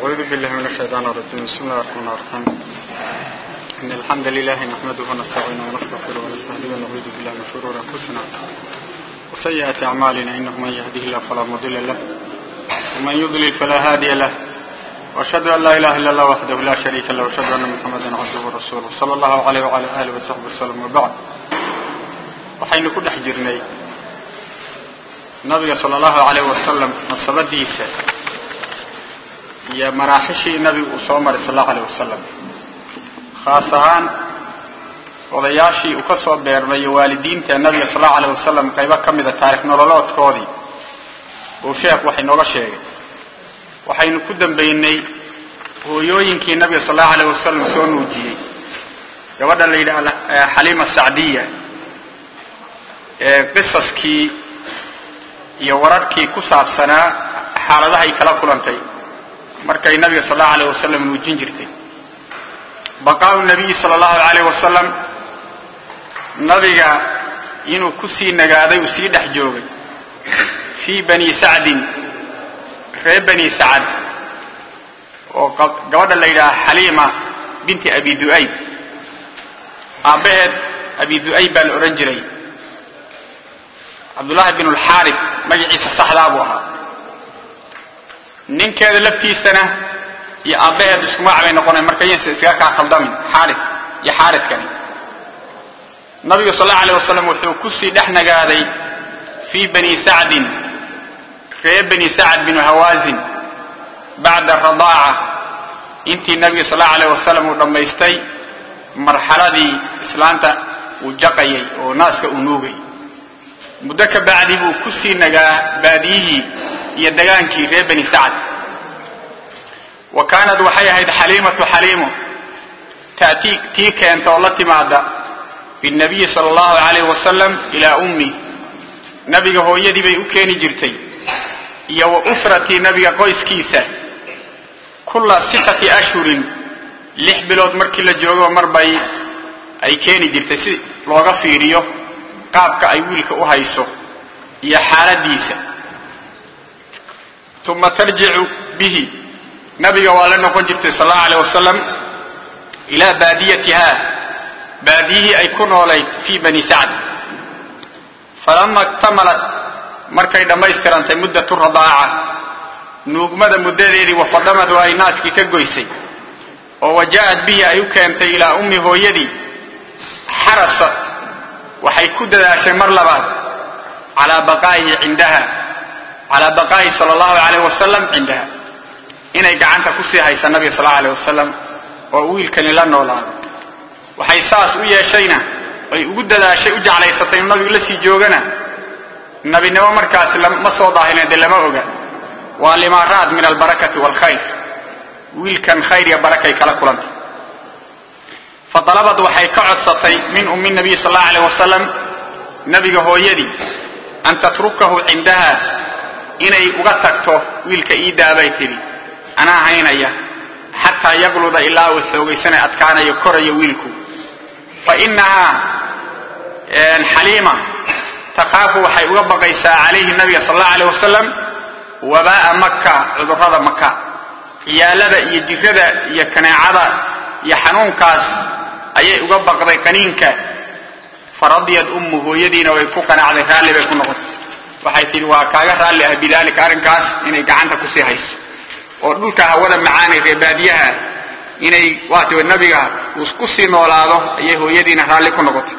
أعوذ بالله من الشيطان الرجيم بسم الله الرحمن الرحيم إن الحمد لله نحمده ونستعينه ونستغفره ونستهديه ونعوذ بالله من شرور أنفسنا وسيئات أعمالنا إنه من يهده الله فلا مضل له ومن يضلل فلا هادي له وأشهد أن لا إله إلا الله وحده لا شريك له وأشهد أن محمدا عبده ورسوله صلى الله عليه وعلى آله وصحبه وسلم وبعد waxaynu ku dhex jirnay nabiga sala allahu alayh wasalam nasabadiisa iyo maraaxishii nabigu uu soo maray sal allahu alayh wasalam khaas ahaan odayaashii uu ka soo beermay iyo waalidiinta nabiga sal allahu alayh wasalam qaybo ka mida taarikh nololoodkoodii uu sheekhu wax inooga sheegay waxaynu ku dambaynay hooyooyinkii nabiga sal allahu alayh wasalam soo nuujiyey gabadha la yidhaha xaliima sacdiya qisaskii iyo wararkii ku saabsanaa xaaladahay kala kulantay markay nabiga sal allahu alayh wasalam nuujin jirtay baqaau nabiyi sala allahu alayh wasalam nabiga inuu ku sii nagaaday uu sii dhex joogay fii bani sacdin reer bani sacad oo gabadha la yidhaha xaliima binti abi du'ayb aabbaheed abi du'ayb baa la odhan jiray cabdullaahi bin lxaarif magaciisa saxdaa buu ahaa ninkeeda laftiisana iyo aabbaheed isku magac bay noqonay marka yaysa iskaga kaa khaldamin xaarif iyo xaaridkani nabigu sal allahu alay wasalam wuxuu ku sii dhex nagaaday fii bani sacdin reer bani sacd binu hawaasin bacda radaaca intii nabiga sal allahu alayh wasalam uu dhammaystay marxaladii islaanta uu jaqayay oo naaska uu nuugay muddo ka bacdi buu ku sii nagaa baadiyihii iyo dagaankii reer bani sacd wa kaanad waxay ahayd xaliimatu xaliimo ta'tii tii keenta oo la timaada binnabiyi sala allahu alayh wasalam ilaa ummi nabiga hooyadii bay u keeni jirtay iyo wa usratii nabiga qoyskiisa kulla sittati ashhurin lix bilood markii la joogo mar bay ay keeni jirtay si looga fiiriyo qaabka ay wiilka u hayso iyo xaaladiisa uma tarjicu bihi nabiga waa la noqon jirtay sal allahu alayh wasalam ilaa baadiyatiha baadiyihii ay ku noolayd fii bani sacd falama iktamalat markay dhammaystirantay muddatu radaaca nuugmada muddadeedii wafadhamad oo ay naaskii ka goysay oo waja'at bihi ay u keentay ilaa ummi hooyadii xarasat waxay ku dadaashay mar labaad calaa baqaa'ihi cindaha calaa baqaa'ihi sala allahu alayh wasalam cindaha inay gacanta ku sii haysa nabiga sal allau alayh wasalam oo wiilkani la noolaado waxay saas u yeeshayna ay ugu dadaashay u jeclaysatay inuu nabigu la sii joogana nabinimo markaasi ma soo daahilin dee lama oga waa limaaraad min albarakati waalkhayr wiilkan khayr iyo barakay kala kulantay faalabad waxay ka codsatay min ummi nabiy sal allahu alayh wasalam nabiga hooyadii an tatrukahu cindaha inay uga tagto wiilka ii daabay tidhi anaa haynaya xataa yaqluda ilaa uu xoogaysanay adkaanayo korayo wiilku fa inahaa xaliima takhaafu waxay uga baqaysaa calayhi nabiga sal allahu alayh wasalam wabaa'a maka cudurrada maka ciyaalada iyo jirada iyo kaneecada iyo xanuunkaas ayay uga baqday qaniinka faradiyad ummu hooyadiina way ku qanacday raalli bay ku noqotay waxay tidhi waa kaaga raalli ah bidaalika arrinkaas inay gacanta ku sii hayso oo dhulka hawada macaanay ree baadiyaha inay waatiwa nabiga uu ku sii noolaado ayay hooyadiina raalli ku noqotay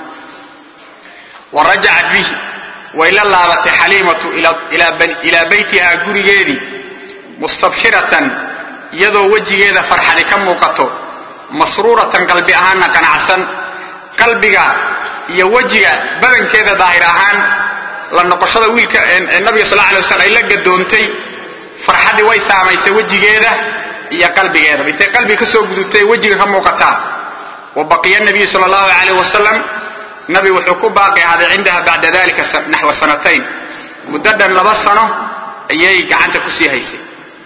wa rajacat bihi way la laabatay xaliimatu ilaa baytiha gurigeedii mustabshiratan iyadoo wejigeeda farxadi ka muuqato masruuratan qalbi ahaanna qanacsan qalbiga iyo wejiga badankeeda daahir ahaan la noqoshada wiilka nabiga sal alay waslam ay la gadoontay farxaddii way saamaysay wejigeeda iyo qalbigeeda intay qalbiga ka soo gudubtay wejiga ka muuqataa wa baqiya nabiyu sal allahu alayh wasalam nabi wuxuu ku baaqi ahaaday cindaha bacda dalika naxwa sanatayn muddo dhan laba sano ayay gacanta ku sii haysay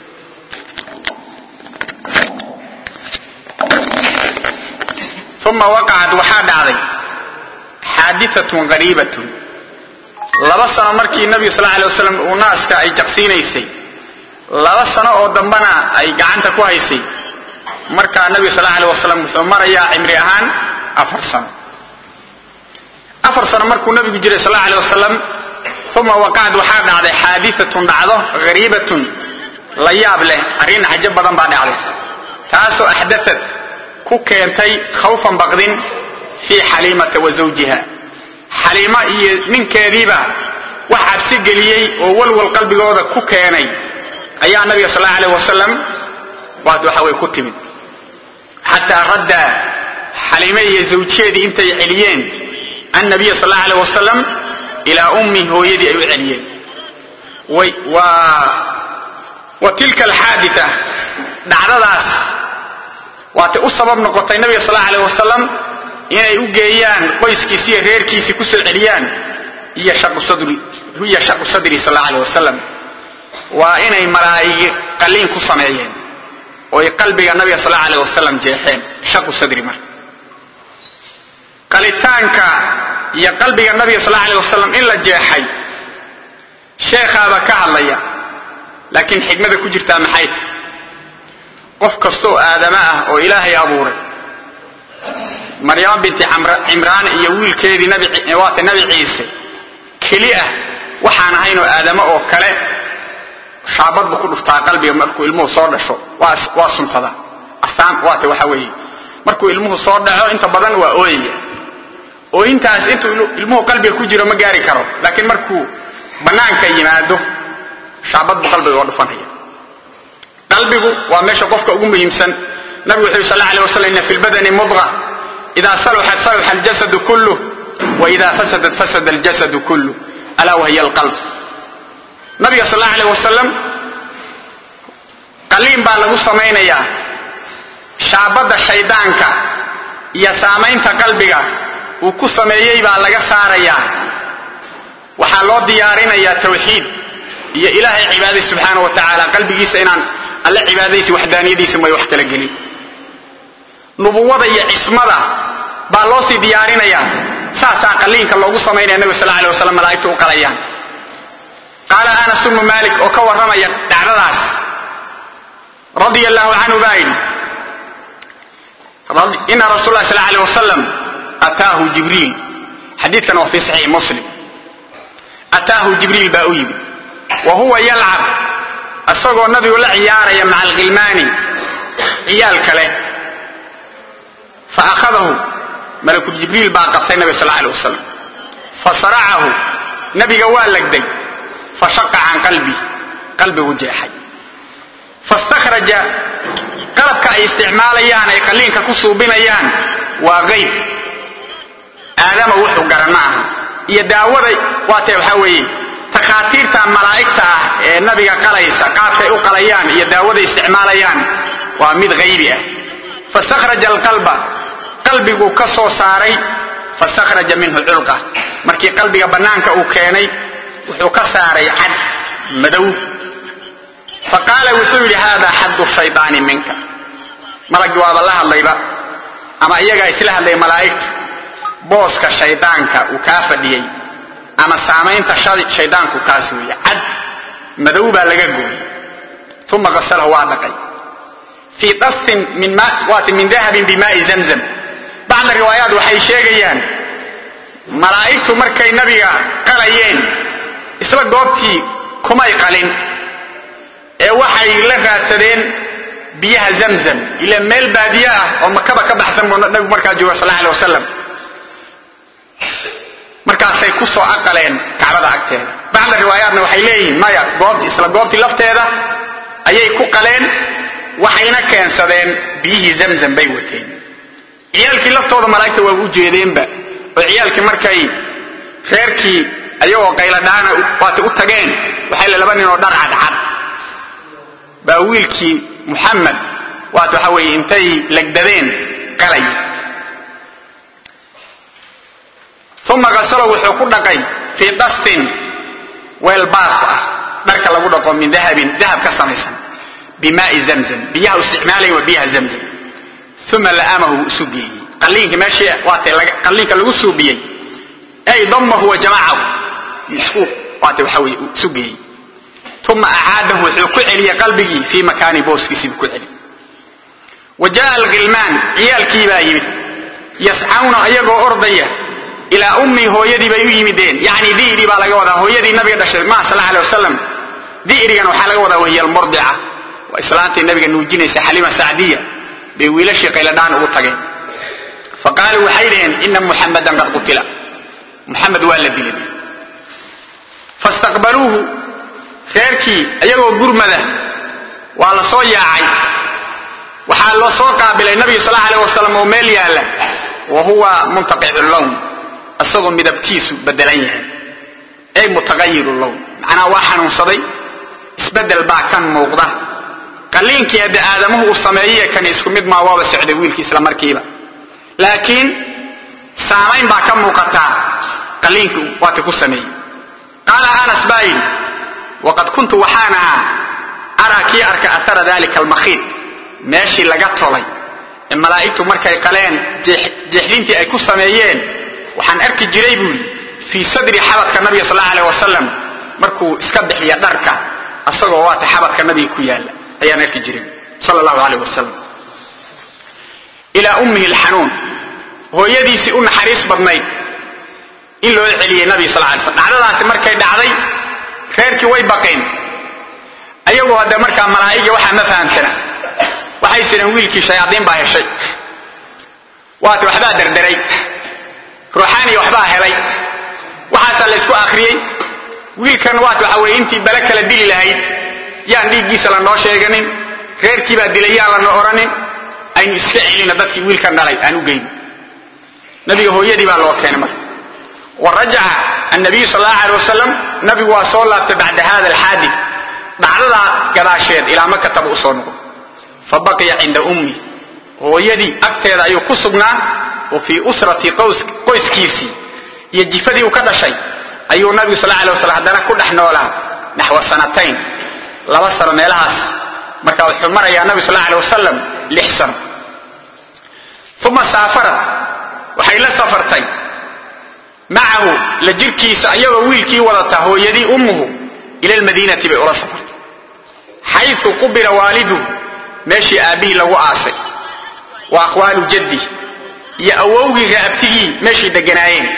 uma waqacat waxaa dhacday xaadiatun qariibatun laba sano markii nabigu sal alay wasalam uu naaska ay jaqsiinaysay laba sano oo dambana ay gacanta ku haysay markaa nabiga sal alay wasalam wuxuu marayaa cimri ahaan afar sano afar sano markuu nabigu jiray sal alay wasalam uma waqacad waxaa dhacday xaadiatun dhacdo hariibatun la yaab leh arrin cajo badan baa dhacday taasoo axdaat ku keentay khawfan baqdin fii xaliimata wa zawjiha xaliima iyo ninkeediiba wax cabsi geliyey oo walwal qalbigooda ku keenay ayaa nabiga sal allahu aleh wasalam waad waxa way ku timid xataa radda xaliime iyo zawjiyeedii intay celiyeen annabiya sal allahu aleh wasalam ilaa ummi hooyadii ay u celiyeen wa tilka alxaadita dhacdadaas waatay u sabab noqotay nabiga sal allahu aleh wasalam inay u geeyaan qoyskiisi iyo reerkiisii ku soo celiyaan hiya shaqu sadri sal allahu aleh wasalam waa inay malaa'igi qalliin ku sameeyeen ooy qalbiga nabiga sal allahu aleh wasalam jeexeen shaqu sadri marka qalitaanka iyo qalbiga nabiga sal allahu aleh wasalam in la jeexay sheekhaaba ka hadlaya laakiin xikmada ku jirtaa maxay tahy qof kastooo aadama ah oo ilaahay abuuray maryamo binti cimraan iyo wiilkeedii waata nabi ciise keli ah waxaan ahaynoo aadamo oo kale shaabad buu ku dhuftaa qalbiga markuu ilmuhu soo dhasho waa suntada astaan waata waxa weeye markuu ilmuhu soo dhaco inta badan waa ooyaya ooyintaas intuu ilmuhu qalbiga ku jiro ma gaari karo laakiin markuu bannaanka yimaado shaabad buu qalbiga oo dhufanaya qalbigu waa meesha qofka ugu muhiimsan nabigu wuxuu yhi sal alay waslam inna fi lbadani mudqa ida saluxat saluxa aljasadu kulluh wa ida fasadat fasada aljasadu kulluh alaa wahiya alqalb nabiga sal allahu aleh wasalam qaliin baa lagu samaynayaa shaabadda shaydaanka iyo saamaynta qalbiga uu ku sameeyey baa laga saarayaa waxaa loo diyaarinayaa tawxiid iyo ilaahay cibaadai subxaana wa tacaala qalbigiisa inaan alle cibaadadiisa waxdaaniyadiisa may wax kala gelin nubuwada iyo cismada baa loo sii diyaarinayaa saasaa qaliinka loogu samaynaya nabig sal alay wasalam malaa'igtu u qalayaan qaala anas bnu malik oo ka warramaya dhacdadaas radia allahu canhu baa yidhi ina rasul lah sal alay wasalam ataahu jibriil xadiidkan waa fi saxiix muslim ataahu jibriil baa u yimid wa huwa yalcab isagoo nabigu la ciyaaraya maca alkhilmaani ciyaal kale fa akhadahu malakul jibriil baa qabtay nabiga sal alay wasalam fa saracahu nabiga waa legday fa shaqa can qalbi qalbigu jeexay fastakhraja qalabka ay isticmaalayaan ay qalliinka ku suubinayaan waa qayb aadama wuxuu garan ma aha iyo daawada waatee waxaa weeye takhaatiirta malaa'igta ah ee nabiga qalaysa qaabkay u qalayaan iyo daawada isticmaalayaan waa mid haybi ah fastakhraja alqalba qalbiguu ka soo saaray fastakhraja minhu culqa markii qalbiga bannaanka uu keenay wuxuu ka saaray cad madow fa qaala wuxuu yidhi haadaa xaddu shaydaani minka malaggi waaba la hadlayba ama iyagaa isla hadlay malaa'igtu booska shaydaanka uu kaa fadhiyey ama saamaynta shaydaanku kaas weeye cad madow baa laga gooyey uma qasalahu waa dhaqay fii dastin waati min dahabin bimaai zamzam bacda riwaayaat waxay sheegayaan malaa'igtu markay nabiga qalayeen isla goobtii kumay qalin ee waxay la raadsadeen biyaha zamzam ila meel baadiye ah oo makaba ka baxsan buu nabigu markaa jooga sal alay wasalam markaasay ku soo aqaleen kacbada agteeda bacda riwaayaatna waxay leeyihiin maya goobt isla goobtii lafteeda ayay ku qaleen waxayna keensadeen biyihii zamzam bay wateen ciyaalkii laftooda malaa'igta waa u jeedeenba oo ciyaalkii markay reerkii ayagoo qayladhaana waatay u tageen waxay le laba nin oo dhar cadcad baa wiilkii muxamed waat waxa weeye intay legdadeen qalay uma kasalo wuxuu ku dhaqay fii dastin weel baaf ah dharka lagu dhaqo min dahabin dahab ka samaysan bimaai zamzam biyaha isticmaalaya waa biyaha zamzam uma la'amahu wuu isu geeyey qalliinka meeshii waatay qalliinka lagu suubiyey ay damahu wa jamacahu isku waatay waxa weye uu isu geeyey uma acaadahu wuxuu ku celiyey qalbigii fii makaani booskiisiibuu ku celiyey wa jaaa alghilmaan ciyaalkii baa yimid yascawna iyagoo ordaya ilaa ummii hooyadii bay u yimideen yacni di'ri baa laga wadaa hooyadii nabiga dhashay maa sal alay wasalam di'rigan waxaa laga wadaa wahiya almurdica waa islaantii nabiga nuujinaysa xalima sacdiya bay wiilashii qayladhaan ugu tageen fa qaaluu waxay dhaheen ina muxamadan qad qutila muxamed waa la dilay fastaqbaluuhu reerkii iyagoo gurmada waa la soo yaacay waxaa loo soo qaabilay nabiga sal alay wasalam oo meel yaalla wa huwa muntaqicu lown isagoo midabkiisu bedelan yahay ay mutaqayiru lown macnaha waa xanuunsaday isbedel baa kan muuqda qalliinkii hadde aadamuhu uu sameeyey kan isku mid maa waaba socday wiilkii isla markiiba laakiin saamayn baa ka muuqataa qalliinkii waata ku sameeyey qaala anas baa yidhi waqad kuntu waxaan ahaa araa kii arka athara dalika almakhiid meeshii laga tolay ee malaa'igtu markay qaleen jeexdintii ay ku sameeyeen waxaan arki jiray buu yidhi fii sadri xabadka nabiga sal alla aleh wasalam markuu iska bixiya dharka asagoo waata xabadka nabiga ku yaalla ayaan arki jiray sal allahu aleyh wasalam ilaa ummihi alxanuun hooyadiisii u naxariis badnayd in loo celiyey nabiga sal lay slm dhacdadaasi markay dhacday reerkii way baqeen ayagoo hadde markaa malaa'igii waxaa ma fahamsana waxay sideen wiilkii shayaadiin baa heshay waata waxbaa derderay ruuxaaniya waxbaa helay waxaasaa la ysku akhriyey wiilkan waat waxa weye intii bale kala dili lahayd yaan dhiiggiisa lanoo sheeganin reerkii baa dilay yaan lana odhanin aynu iska celina dadkii wiilkan dhalay aan u geyno nabiga hooyadii baa loo keenay marka wa rajaca annabiyu sal allahu aleh wasalam nabigu waa soo laabtay bacda hada alxaadid dhacdadaa gadaasheed ilaa makataba u soo noqo fa baqiya cinda ummi hooyadii agteeda ayuu ku sugnaa wa fii usrati qoyskiisii iyo jifadii uu ka dhashay ayuu nabigu sal alay waslam haddana ku dhex noolaa naxwa sanatayn laba sano meelahaas marka wuxuu marayaa nabi sal alay wasalam lix sano uma saafarat waxay la safartay macahu la jirkiisa iyagoo wiilkii wadata hooyadii ummuhu ila lmadiinati bay ula safartay xayu qubira waaliduhu meeshii aabbihii lagu aasay wa akhwaalu jaddi iyo awowgii raabtigii meeshay deganaayeen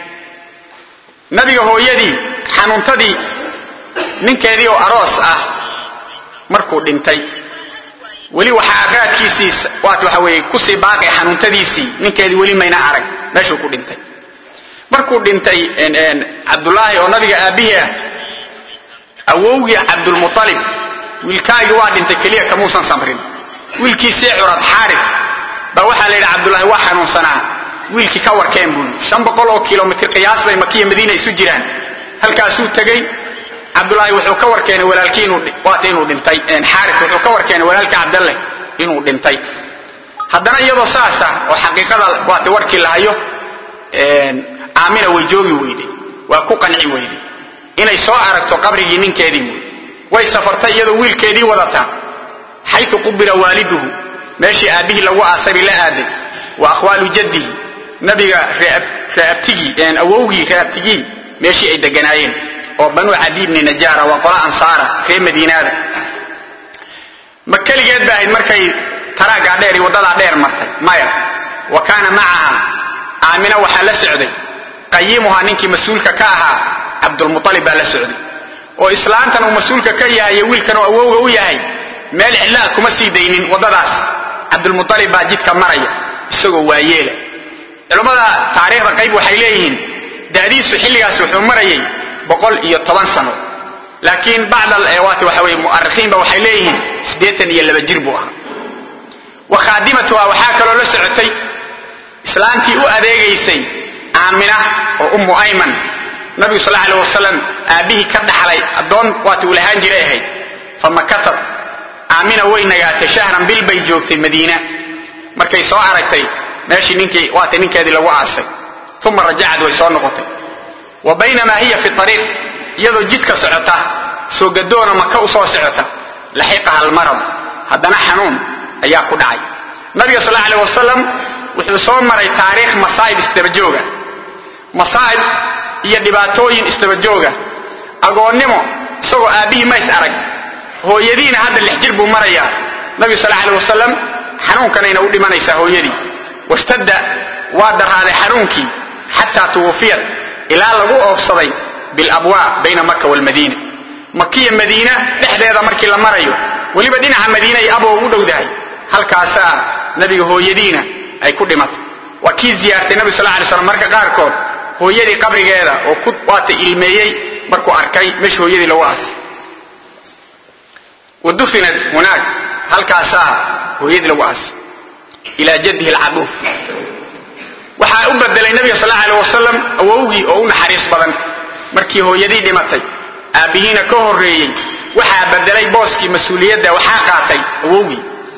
nabiga hooyadii xanuuntadii ninkeedii oo aroos ah markuu dhintay weli waxaa raadkiisii waat waxa weeye kusii baaqay xanuuntadiisii ninkeedii weli mayna arag meeshuu ku dhintay markuu dhintay cabdulaahi oo nabiga aabbihii ah awowgii cabdulmualib wiilkaagii waa dhintay keliya kamuusan samrin wiilkiisii curad xaarib baa waxaa la yidhi cabdulaahi waa xanuunsanaa wiilkii ka warkeen buu shan boqol oo kilomitr qiyaas bay makiya madiina isu jiraan halkaasuu tegey cabdulaahi wuxuu ka warkeenay walaalkii waata inuu dhintay xaarif wuxuu ka warkeenay walaalkii cabdalle inuu dhintay haddana iyadoo saasa oo xaqiiqada waata warkii lahayo aamina way joogi weyday waa ku qanci weyday inay soo aragto qabrigii ninkeedii wey way safartay iyadoo wiilkeedii wadata xayu qubira waaliduhu meeshii aabbihii lagu aasay bay la aaday wa akhwaalu jaddihi nabiga raabtigii awowgii raabtigii meeshii ay deganaayeen oo banuu cadi bni najaara waa qola ansaara reer madiinaada ma keligeed ba ahayd markay taraaggaa dheer iyo waddadaa dheer martay maya wa kaana macaha aamina waxaa la socday qayimuhaa ninkii mas-uulka ka ahaa cabdulmualib baa la socday oo islaantan uu mas-uulka ka yahay iyo wiilkan uu awowga u yahay meel cidlaa kuma sii daynin waddadaas cabdulmualib baa jidka maraya isagoo waayeela culummada taariikhda qayb waxay leeyihiin da'diisu xilligaas wuxuu marayay boqol iyo toban sano laakiin bacdwaati waxa weye mu'arikhiinba waxay leeyihiin siddeetan iyo laba jir buu ahaa wa khaadimatuha waxaa kaloo la socotay islaantii u adeegaysay aamina oo ummu ayman nabigu sal aleh wasalam aabbihii ka dhaxlay addoon waata uu lahaan jiray ahayd famakatad aamina way nagaatay shahran bil bay joogtay madiina markay soo aragtay meeshii ninkii waata ninkeedii lagu aasay uma rajacad way soo noqotay wa baynamaa hiya fi ariiq iyadoo jidka socota soo gadoona maka u soo socota laxiqaha almarad haddana xanuun ayaa ku dhacay nabiga sal aleh wasalam wuxuu soo maray taariikh masaa'ib isdabajooga masaa'ib iyo dhibaatooyin isdabajooga agoonnimo isagoo aabbihii mays arag hooyadiina hadda lix jir buu marayaa nabigu sal alay wasalam xanuunkanayna u dhimanaysaa hooyadii washtadda waa daraaday xanuunkii xataa tuwufiyat ilaa lagu oofsaday bilabwaa bayna maka walmadiina makiya madiina dhexdeeda markii la marayo weliba dhinaca madiina ay aboo ugu dhowdahay halkaasaa nabiga hooyadiina ay ku dhimatay waa kii ziyaartay nabi sal lay slam marka qaarkood hooyadii qabrigeeda oo ku waata ilmeeyey markuu arkay meesha hooyadii lagu aasay wa dufinat hunaag halkaasaa hooyadii lagu aasay ilaa jaddihi alcaduuf waxaa u bedelay nabiga sal alay wasalam awowgii oo u naxariis badan markii hooyadii dhimatay aabbihiina ka horreeyey waxaa bedelay booskii mas-uuliyadda waxaa qaatay awowgii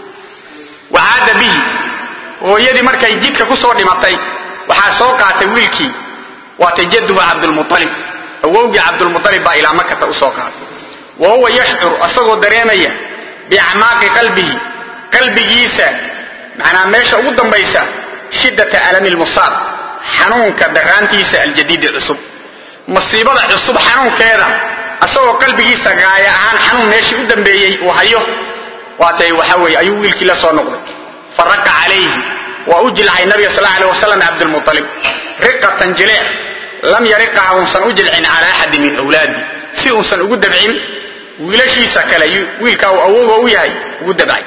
wacaada bihi hooyadii markay jidka ku soo dhimatay waxaa soo qaatay wiilkii waatay jadduhu cabdulmualib awowgii cabdulmualib baa ilaa makata u soo qaatay wa huwa yashcur asagoo dareemaya biacmaaqi qalbihi qalbigiisa macnaa meesha ugu dambaysa shiddata alami lmusaab xanuunka daraantiisa aljadiidi cusub masiibada cusub xanuunkeeda asagoo qalbigiisa gaaya ahaan xanuun meeshii u dambeeyey uu hayo waatay waxa weeye ayuu wiilkii la soo noqday faraqa calayhi waa u jilcay nabiga sal alay wasalam cabdulmualib riqatan jileec lam yariqaha uusan u jilcin calaa axadin min awlaadi si uusan ugu dabcin wiilashiisa kale wiilkaa uu awowga u yahay ugu dabcay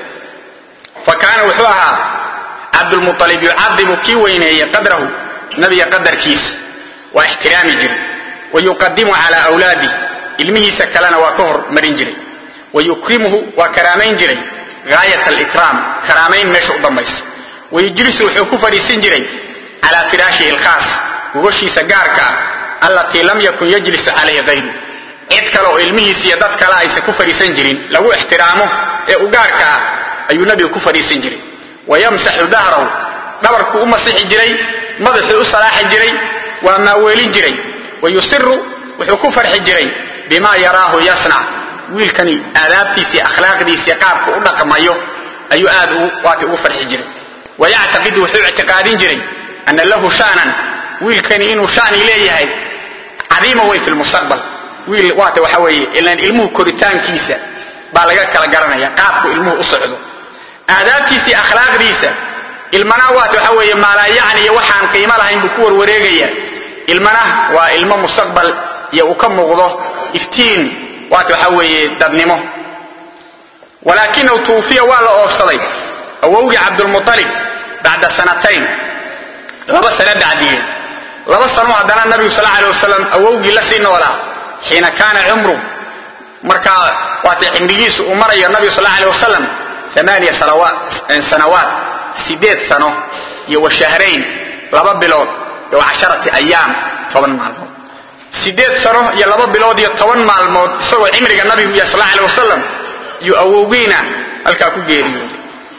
fa kaana wuxuu ahaa cabdulmualib yucadimu kii weyneeye qadrahu nabiga qadarkiisa waa ixtiraami jiray wa yuqadimu calaa awlaadih ilmihiisa kalena waa ka hor marin jiray wa yukrimuhu waa karaamayn jiray gaayat alikraam karaamayn meesha u dambaysa wa yujlisu wuxuu ku fadhiisin jiray calaa firaashihi alkhaas gogoshiisa gaarka ah allatii lam yakun yajlisu calayhi hayru cid kale oo ilmihiisa iyo dad kale aysan ku fadhiisan jirin lagu ixtiraamo ee u gaarka ah ayuu nabigu ku fadhiisan jiray wa yamsaxu dahrahu dhabarkuu u masixi jiray madaxuu u salaaxi jiray waa maaweelin jiray wa yusiru wuxuu ku farxi jiray bimaa yaraahu yasnac wiilkani aadaabtiisii akhlaaqdiisii qaabku u dhaqmayo ayuu aad waati ugu farxi jiray wa yactaqidu wuxuu ictiqaadin jiray ana lahu sha'nan wiilkani inuu shani leeyahay cadiima weyn fi lmustaqbal wiil waata waxa weeye ilaan ilmuhu koritaankiisa baa laga kala garanaya qaabku ilmuhu u socdo aadaabtiisii akhlaaqdiisa ilmana waata waxa weeye maalaayacni iyo waxaan qiimo lahayn buu ku warwareegaya ilmana waa ilmo mustaqbal iyo uu ka muuqdo iftiin waata waxa weeye dadnimo walaakinahu tuufiya waa la oofsaday awowgii cabdulmualib bacda sanatayn laba sano bacdigeed laba sano haddana nabigu sal alay wasalam awowgii la sii noolaa xiina kaana cumru markaa waata cimrigiisu uu marayo nabigu sal alay wasalam amaaniya sanawaat sideed sano iyo wa shahrayn laba bilood iyo casharati ayaam toban maalmood sideed sano iyo laba bilood iyo toban maalmood isagoo cimriga nabigu yahay sal alay wasalam iyo awowgiina halkaa ku geeriyooday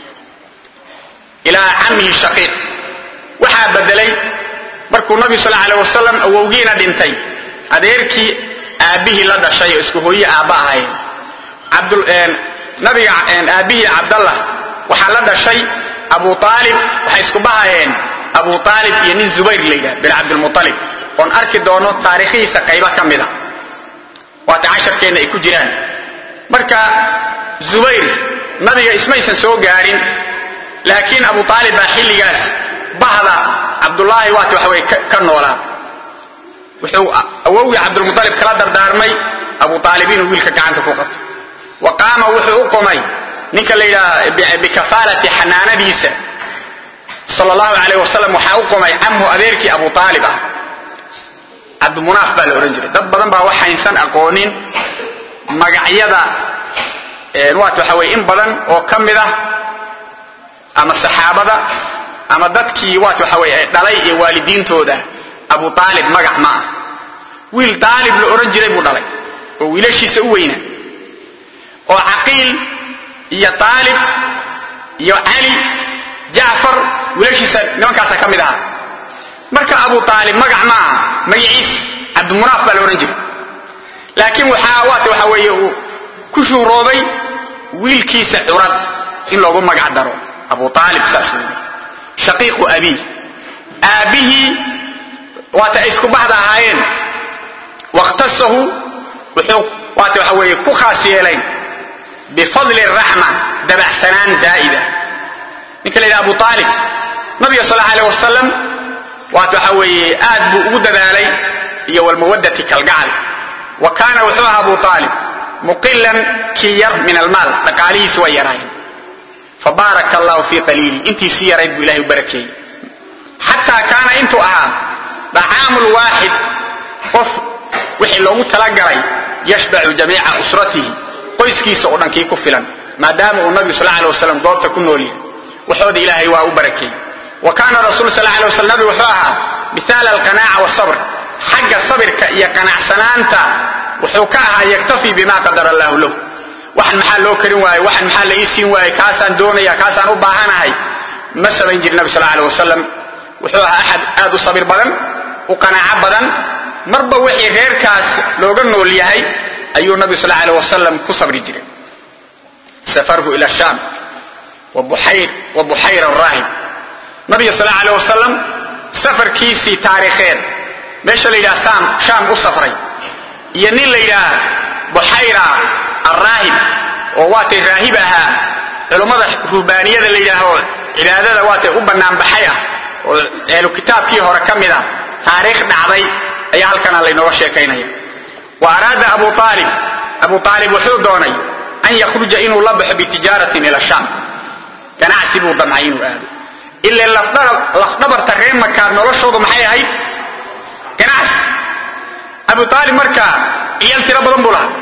ilaa camihi shaqiiq waxaa bedelay markuu nabigu sal alay wasalam awowgiina dhintay adeerkii aabbihii la dhashay oo isku hooye aabba ahayn nabiga aabbihii cabdallah waxaa la dhashay abu aalib waxay isku bahayeen abu aalib iyo nin zubayr la yidhaha bin cabdilmualib oon arki doono taariikhihiisa qaybo ka mida waata casharkeenna ay ku jiraan marka zubayr nabiga ismaysan soo gaadhin laakiin abu aalib baa xilligaas bahda cabdulaahi waata waxa weye ka noolaa wuxuu awowgii cabdulmualib kala dardaarmay abu aalib inuu wiilka gacanta ku qabto wa qaama wuxuu u qomay ninka la yidhaha bikafaalati xanaanadiisa sal allahu alayh wasalam waxaa u qomay camhu adeerkii abu aalib ah cabdimunaaf baa la odhan jiray dad badan baa waxaysan aqoonin magacyada waata waxa weye in badan oo ka mid ah ama saxaabada ama dadkii waata waxa weye dhalay iyo waalidiintooda abu aalib magac ma ah wiil aalib la odhan jiray buu dhalay oo wiilashiisa u weyna oo caqiil iyo aalib iyo cali jacfar wiilashiisa nimankaasa ka mid ahaa marka abu aalib magac ma aha magaciis cabdimunaaf baa la odhan jiray laakiin waxaa waata waxa weeye uu ku shuhroobay wiilkiisa curad in loogu magac daro abu aalib saas wey shaqiiqu abiih aabbihii waata ay isku baxda ahaayeen wakhtasahu wuxuu waata waxa weeye ku khaas yeelayn bifadli raxma dabacsanaan zaa'ida ninka la yidhaha abu aalib nabiga sal allahu aleh wasalam waata waxa weeye aad buu ugu dadaalay iyo walmawadati kalgacal wa kaana wuxuu ahaa abu aalib muqilan kii yar min almaal dhaqaalihiisi waa yaraayeen fabaaraka allahu fii qaliili intiisii yarayd buu ilahay u barakeeyey xataa kaana intuu ahaa dacaamu lwaaxid qof wixii loogu talagalay yashbacu jamiica usratihi qoyskiisa oo dhan kii ku filan maadaama uu nabigu sal alay wasalam goobta ku nool yahay waxooda ilaahay waa u barakeeyey wa kaana rasul sal alay waslam nabigu wuxuu ahaa mihaala alqanaaca wasabr xagga sabirka iyo qanacsanaanta wuxuu ka ahaa yaktafi bima qadara allahu lahu waxan maxaa loo karin waaye waxan maxaa la ii siin waaye kaasaan doonaya kaasaan u baahanahay ma samayn jiri nabi sal alay wasalam wuxuu ahaa axad aad u sabir badan u qanaaco badan marba wixii reerkaas looga nool yahay ayuu nabi sal alay wasalam ku sabri jiray safarhu ila shaam wa buxayra raahib nabiga sal alay wasalam safarkiisii taariikheed meesha la yidhaha shaam u safray iyo nin la yidhaah buxayra arraahib oo waatay raahib ahaa culummada ruhbaaniyada la yidhaaho cibaadada waatay u banaanbaxay ah oo ehlu kitaabkii hore ka mid ah taariikh dhacday ayaa halkana laynooga sheekaynaya wa araada abu aalib abu aalib wuxuu doonay an yakhruja inuu la baxo bitijaaratin ila shaam ganacsi buu damcay inuu aado ila lafdhabarta reer makaa noloshoodu maxay ahayd ganacsi abu aalib markaa ciyaal tiro badan buu lahaa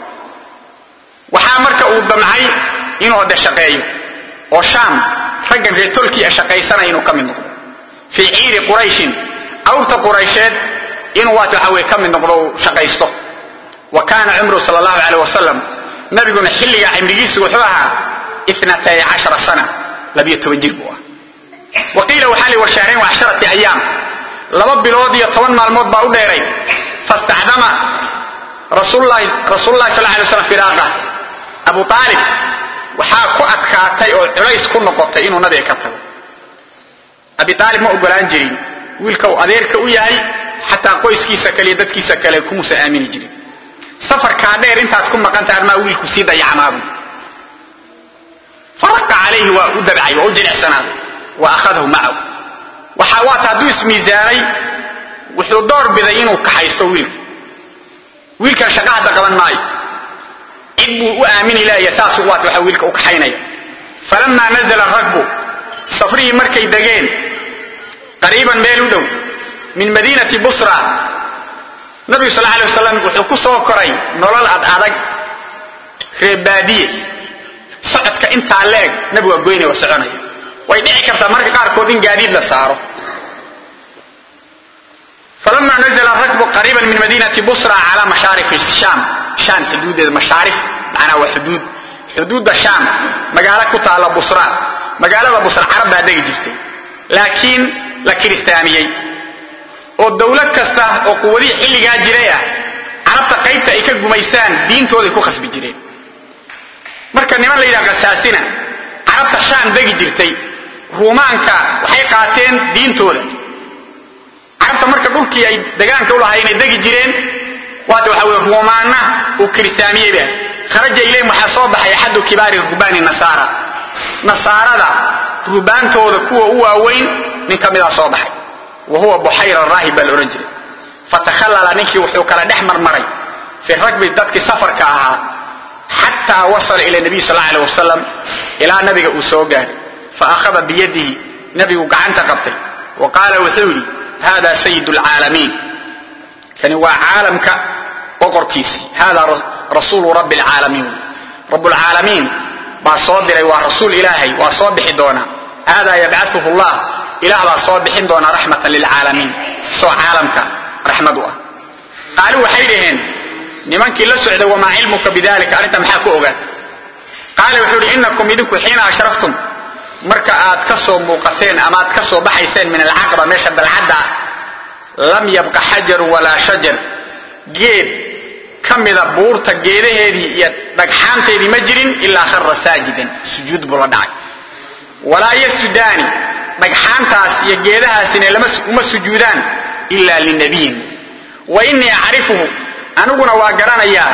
waxaa marka uu damcay inuu ode shaqeeyo oo shaam raggan reer tolkii a shaqaysanaya inuu ka mid noqdo fii ciiri qurayshin awrta quraysheed inuu waat waxa weye ka mid noqdo uu shaqaysto wa kaana cumru sal allahu aleyh wasalam nabiguna xilligaa cimrigiisu wuxuu ahaa inatay cashara sana labiyo toban jir buu ah wa qiila waxaa li warshaarayn wa casharati ayaam laba bilood iyo toban maalmood baa u dheeray fastacdama rasuululahi sal alay slam firaaqa abu aalib waxaa ku adkaatay oo culays ku noqotay inuu nabiga ka tago abi aalib ma ogolaan jirin wiilka uu adeerka u yahay xataa qoyskiisa kale iyo dadkiisa kale kumuusan aamini jirin safarkaa dheer intaad ku maqanta armaa wiilku sii dayacmaabu faraqa calayhi waa u dabcay waa u jilicsanaaday wa akhadahu macahu waxa waata hadduu ismiisaanay wuxuu door biday inuu kaxaysto wiilka wiilkan shaqa hadda qaban maayo cid buu u aamini laaya saasuu waata waxa wiilka u kaxaynaya falamaa nazala rakbu safrihii markay degeen qariiban meel u dhow min madiinati busra nabigu sal alay wasalam wuxuu ku soo koray nolol ad adag reebaadiye socodka intaa leeg nabigu waa goynaya waa soconaya way dhici kartaa marka qaarkood in gaadiid la saaro falama nazla rakbu qariiban min madiinati busra cala mashaarif shaam shaam xuduudeeda mashaarif macnaa waa xuduud xuduudda shaam magaalo ku taalla busra magaalada busra carab baa degi jirtay laakiin la kiristaaniyey oo dowlad kasta oo quwadihii xilligaa jiray ah carabta qaybta ay ka gumaystaan diintooday ku khasbi jireen marka niman la yidhaha khasaasina carabta shaam degi jirtay ruumaanka waxay qaateen diintooda carabta marka dhulkii ay degaanka u lahaa inay degi jireen waata waxa weye ruumaanna uu kiristaamiyeyba kharaja ilayhim waxaa soo baxay axadu kibaari ruhbaani nasaara nasaarada ruhbaantooda kuwa u waaweyn nin ka midaa soo baxay wa huwa buxayra raahib baa la odhan jiray fatakhallala ninkii wuxuu kala dhex marmaray fi ragbi dadkii safarka ahaa xataa wasala ila nabiy sal alay wasalam ilaa nabiga uu soo gaaray fa akhada biyadihi nabigu gacanta qabtay wa qaala wuxuu yidhi hada sayid lcaalamiin kani waa caalamka boqorkiisii hada rasuulu rabbi lcaalamiin rabbulcaalamiin baa soo diray waa rasuul ilaahay waa soo bixi doonaa hada yabcauhu llah ilaah baa soo bixin doonaa raxmatan lilcaalamiin isoo caalamka raxmad u ah qaalu waxay dhaheen nimankii la socday wamaa cilmuka bidalika arrinta maxaa ku ogaat qaala wuxuu ihi inakum idinku xiina ashraftum marka aad ka soo muuqateen ama aad ka soo baxayseen min alcaqaba meesha dalcadda lam yabqa xajaru walaa shajar geed ka mida buurta geedaheedii iyo dhagxaanteedii ma jirin ilaa khara saajidan sujuud buu la dhacay walaa yasjudaani dhagxaantaas iyo geedahaasina uma sujuudaan ila linabiyin wa innii acrifuhu aniguna waa garanayaa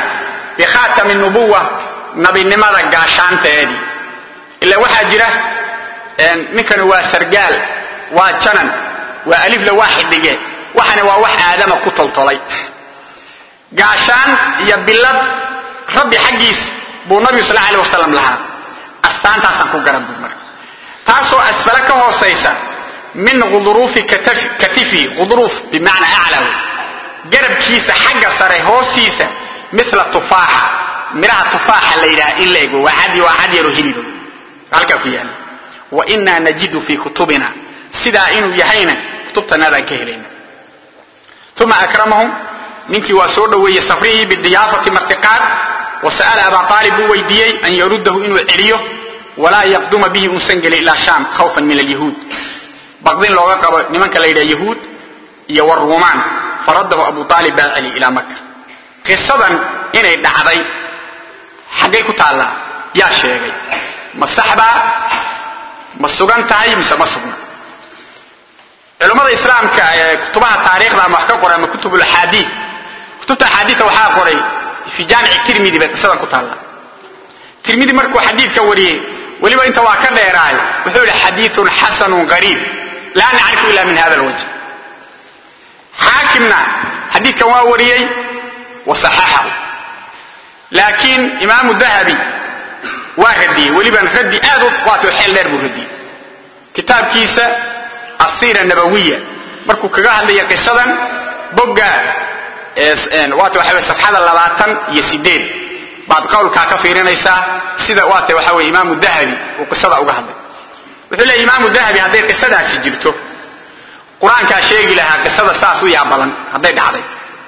bikhaatami nubuwa nabinimada gaashaanteedii ila waxaa jira ninkani waa sargaal waa janan waa alifla waa xidhige waxani waa wax aadama ku toltolay gaashaan iyo bilad rabbi xaggiis buu nabigu sal alay wasalam lahaa astaantaasaan ku garan bur marka taasoo asfale ka hoosaysa min quduruufi katifi quduruuf bimacnaa aclaw garabkiisa xagga sare hoostiisa mila tufaaxa midhaha tufaaxa la yidhaha in la ego waa cad waa cad yaro hilibo halkaa ku yaala wa inaa najidu fii kutubina sidaa inuu yahayna kutubtanaadaan ka helayna uma akramahum ninkii waa soo dhoweeyey safrihii bidiyaafati martiqaad wa sa'ala abaa aalib buu weydiiyey an yaruddahu inuu celiyo walaa yaqduma bihi unsan gelin ilaa shaam khawfan min alyahuud baqdin looga qabo nimanka la yidhaha yahuud iyo waruumaan faradahu abu aalib baa celi ilaa maka qisadan inay dhacday xaggay ku taallaa yaa sheegay ma saxbaa ma sugan tahay mise ma sugna culummada islaamka ee kutubaha taariikhda ama wax ka qoray ama kutub axaadii kutubta axaadiita waxaa qoray fi jaamici tirmidi bay qisadan ku taalla tirmidi markuu xadiidka wariyey weliba inta waa ka dheeraay wuxuu yihi xadiiun xasanun qariib laa nacrifu ila min hada lwajh xaakimna xadiidkan waa wariyey wa saxaxahu laakiin imaamu dahabi waa radiyey weliban raddi aad u waato xeel dheer buu radiyey kitaabkiisa asiira nabawiya markuu kaga hadlaya qisadan bogga waata waxa safxada labaatan iyo sideed baad qowlkaa ka fiirinaysaa sida waata waxa weye imaamu dahabi uu qisada uga hadlay wuxuu leeya imaamu dahabi hadday qisadaasi jirto qur-aankaa sheegi lahaa qisada saas u yaabadan hadday dhacday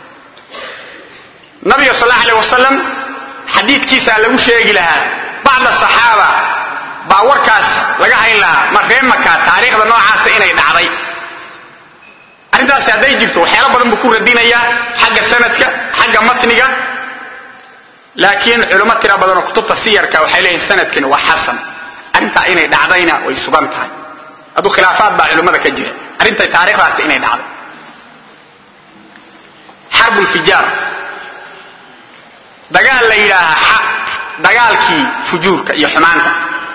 nabiga sal allahu aleh wasalam xadiidkiisaa lagu sheegi lahaa bacda saxaaba baa warkaas laga hayn lahaa ma ree maka taariikhda noocaasa inay dhacday arrintaasi hadday jirto waxyaalo badan buu ku radinayaa xagga sanadka xagga matniga laakiin culimo tira badan oo kutubta siyarka waxay leeyihin sanadkani waa xasan arrintaa inay dhacdayna way sugan tahay hadduu khilaafaad baa culimmada ka jira arrintay taariikhdaasi inay dhacday xarbulfijaar dagaal la yidhaahaa dagaalkii fujuurka iyo xumaanta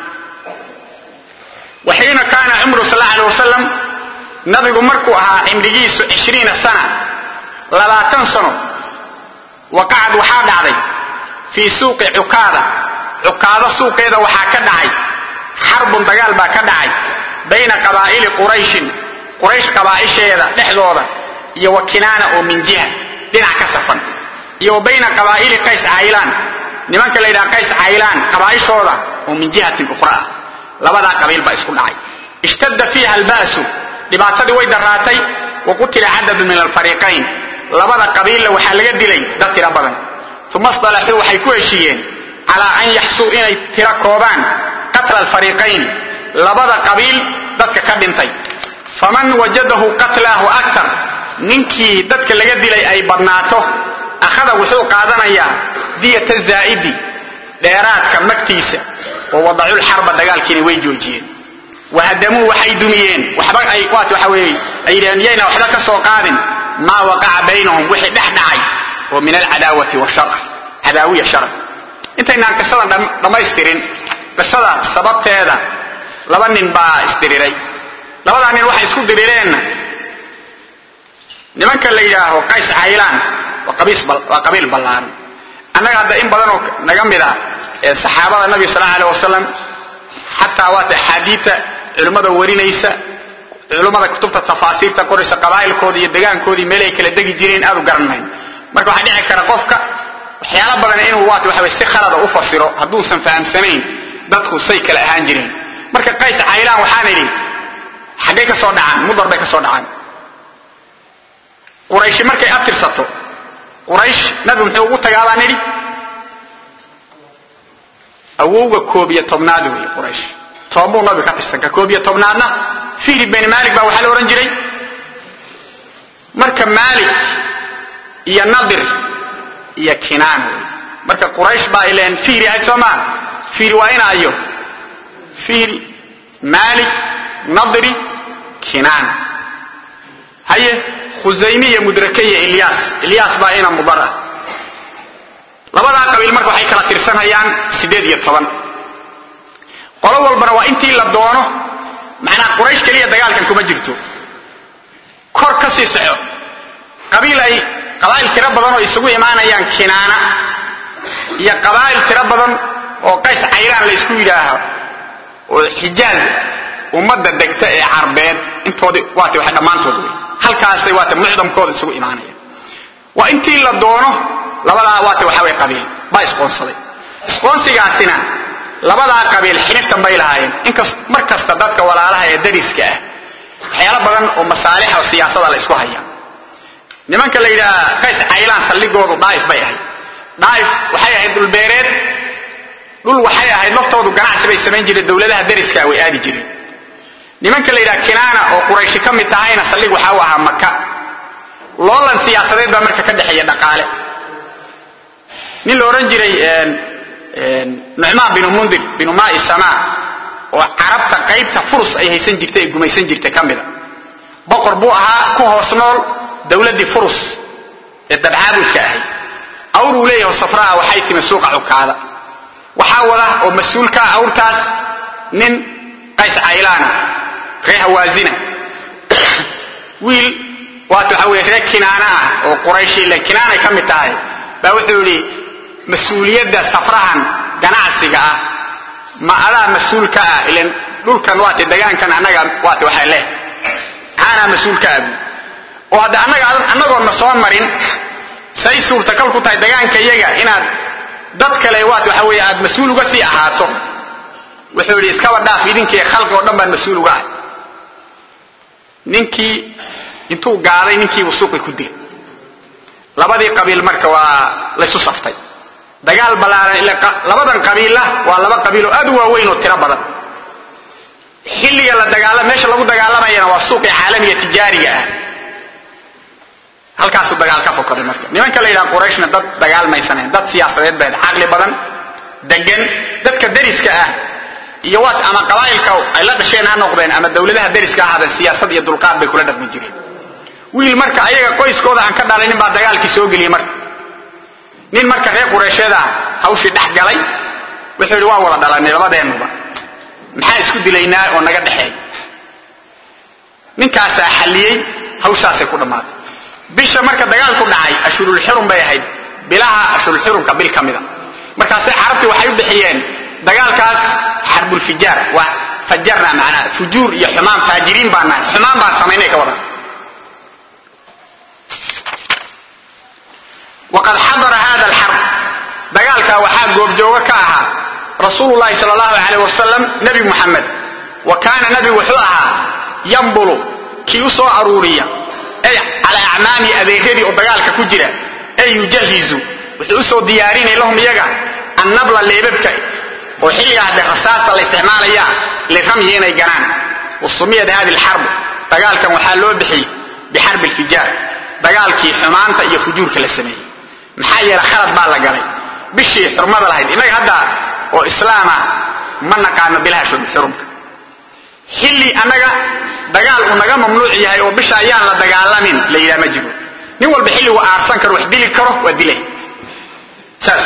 waxiina kaana cumru sal alla alay wasalam nabigu markuu ahaa cimrigiisu cishriina sana labaatan sano waqacad waxaa dhacday fii suuqi cukaada cukaado suuqeeda waxaa ka dhacay xarbun dagaal baa ka dhacay bayna qabaa'ili qurayshin quraysh qabaa'isheeda dhexdooda iyo wa kinaana oo min jiha dhinac ka safan iyo wa bayna qabaa'ili qays caylaan nimanka la yidhaha qays caylaan qabaa'ishooda oo min jihatin ukhra ah labadaa qabiil baa isku dhacay ishtadda fiiha alba'su dhibaatadii way daraatay wa qutila cadadu min alfariiqayn labada qabiilla waxaa laga dilay dad tiro badan uma isdalaxuu waxay ku heshiiyeen calaa an yaxsuu inay tiro koobaan qatla alfariiqayn labada qabiil dadka ka dhintay faman wajadahu qatlaahu aktar ninkii dadka laga dilay ay badnaato akhada wuxuu qaadanayaa diyata zaa'idi dheeraadka magtiisa wa wadaculxarba dagaalkiina way joojiyeen wahadamuu waxay dumiyeen waxba ay waat waxa weeye ay yidhaheen yayna waxba ka soo qaadin maa waqaca baynahum wixii dhex dhacay oo min alcadaawati washar cadaawiya shar intaynaan qisadan dhammaystirin qisada sababteeda laba nin baa isdiriray labadaa nin waxay isku dirireenna nimanka la yidhaaho qays caylaan waa qabiil ballaaran annaga hadda in badanoo naga mid a ee saxaabada nabiga sal allahu aleh wasalam xataa waata axaadiita culimmada warinaysa culimmada kutubta tafaasiirta qoraysa qabaa'ilkoodii iyo degaankoodii meel ay kala degi jireen aad u garanmayn marka waxaa dhici kara qofka waxyaala badan inuu waat waxa si khalada u fasiro hadduusan fahamsanayn dadku say kala ahaan jireen marka qays caylaan waxaan idhi xaggay ka soo dhacaan mudar bay ka soo dhacaan qurayshi markay abtirsato quraysh nabigu muxuu ugu tagaa baan idhi awowga koob iyo tobnaad wey quraysh tobanbuu nabiga ka tirsan ka koob iyo tobnaadna fihri beni maalik baa waxaa la odhan jiray marka maalik iyo nadir iyo kinaan wey marka quraysh baa ileen fihri ahayd soo maa fihri waa ina ayo fihri maalik nadri kinaan haye khusaymi iyo mudrake iyo ilyaas ilyaas baa ina mudar ah labadaa qabiil marka waxay kala tirsanayaan siddeed iyo toban qolo walbana waa intii la doono macnaa quraysh keliya dagaalkan kuma jirto kor ka sii soco qabiil ay qabaa'il tiro badan oo isugu imaanayaan kinaana iyo qabaa'il tiro badan oo qays cayraan la ysku yidhaaho oo xijaaz ummadda degta ee carbeed intoodii waata waxa dhammaantood wey halkaasay waata mucdamkooda isugu imaanayaan waa intii la doono labadaa waata waxa way qabiil baa isqoonsaday isqoonsigaasina labadaa qabiil xiniftan bay lahaayeen inkas mar kasta dadka walaalaha ee dariska ah waxyaalo badan oo masaalixa oo siyaasada la isku haya nimanka la yidhaha qays caylaan saldhigoodu dhaaif bay ahayd dhaaif waxay ahayd dhulbeereed dhul waxay ahayd laftoodu ganacsi bay samayn jireen dowladaha dariska way aadi jireen nimanka la yidhaha kinaana oo qurayshi ka mid tahayna saldhig waxaa u ahaa maka loolan siyaasadeed baa marka ka dhexeeya dhaqaale nin la odhan jiray nucmaan binu mundir binu maai samaa oo carabta qaybta furus ay haysan jirtay ee gumaysan jirtay ka mida boqor buu ahaa ku hoos nool dowladdii furus ee dabcaabudka ahayd awruu leeyahay safraa waxay timi suuqa cukaada waxaa wada oo mas-uulka ah awrtaas nin qays caylaana ree hawaazina wiil waata waxa weye ree kinaana ah oo qurayshi ilan kinaanay ka mid tahay baa wuxuu yidhi mas-uuliyadda safrahan ganacsiga ah ma adaa mas-uulka ah ilan dhulkan waate degaankan annaga waate waxaa leh maxaanaa mas-uulka ah oo hadda annaga annagoonna soo marin say suurtakal ku tahay degaanka iyaga inaad dad kale waat waxa weeye aad mas-uul uga sii ahaato wuxuu yidhi iskaba dhaaf idinkii khalqi oo dhan baan mas-uul uga ahay ninkii intuu gaaday ninkiibuu suuqi ku dilay labadii qabiil marka waa laysu saftay dagaal ballaaran ila labadan qabiilla waa laba qabiil oo aad u waaweyn oo tiro badan xilliga la dagaala meesha lagu dagaalamayana waa suuqii caalamiga tijaariga ah halkaasuu dagaal ka fokaday marka nimanka la yidhaha qurayshna dad dagaalmaysanayn dad siyaasadeed bayd caqli badan degan dadka deriska ah iyo waat ama qabaa'ilka ay la dhasheen ha noqdeen ama dowladaha deriska ha ahaadeen siyaasad iyo dulqaad bay kula dhaqmi jireen wiil marka ayaga qoyskooda aan ka dhalaynin baa dagaalkii soo geliyey marka nin marka reer qureysheeda hawshii dhex galay wuxuu yidhi waa wada dhalanay labadeennuba maxaa isku dilaynaa oo naga dhexeey ninkaasaa xalliyey hawshaasay ku dhammaatay bisha marka dagaalku dhacay ashurulxurum bay ahayd bilaha ashurulxurumka bil ka mida markaase carabtii waxay u bixiyeen dagaalkaas xarbulfijaar waa fajarna macnaha fujuur iyo xumaan faajiriin baan nahay xumaan baan samaynay ka wadan waqad xadara hada alxarb dagaalkaa waxaa goobjoogo ka ahaa rasuulu llahi sal allahu alayh wasalam nebi muxamed wa kaana nebigu wuxuu ahaa yambulu kii u soo aruuriya ay calaa acmaami adeeradii oo dagaalka ku jira ay yujahizu wuxuu usoo diyaarinay lahum iyaga annabla leebabka oo xilliga hadde rasaasta la isticmaalaya liramyi inay ganaan wa sumiyat hadi alxarbu dagaalkan waxaa loo bixiyey bixarbi alfijaar dagaalkii xumaanta iyo fujuurka la sameeyey maxaa yeele khalad baa la galay bishii xurmada lahayd innaga hadda oo islaama ma naqaano bilaha xurumka xilli annaga dagaal uu naga mamnuuc yahay oo bisha ayaan la dagaalamin la yidhaha ma jiro nin walba xilligu aarsan karo wax dili karo waa dilay saas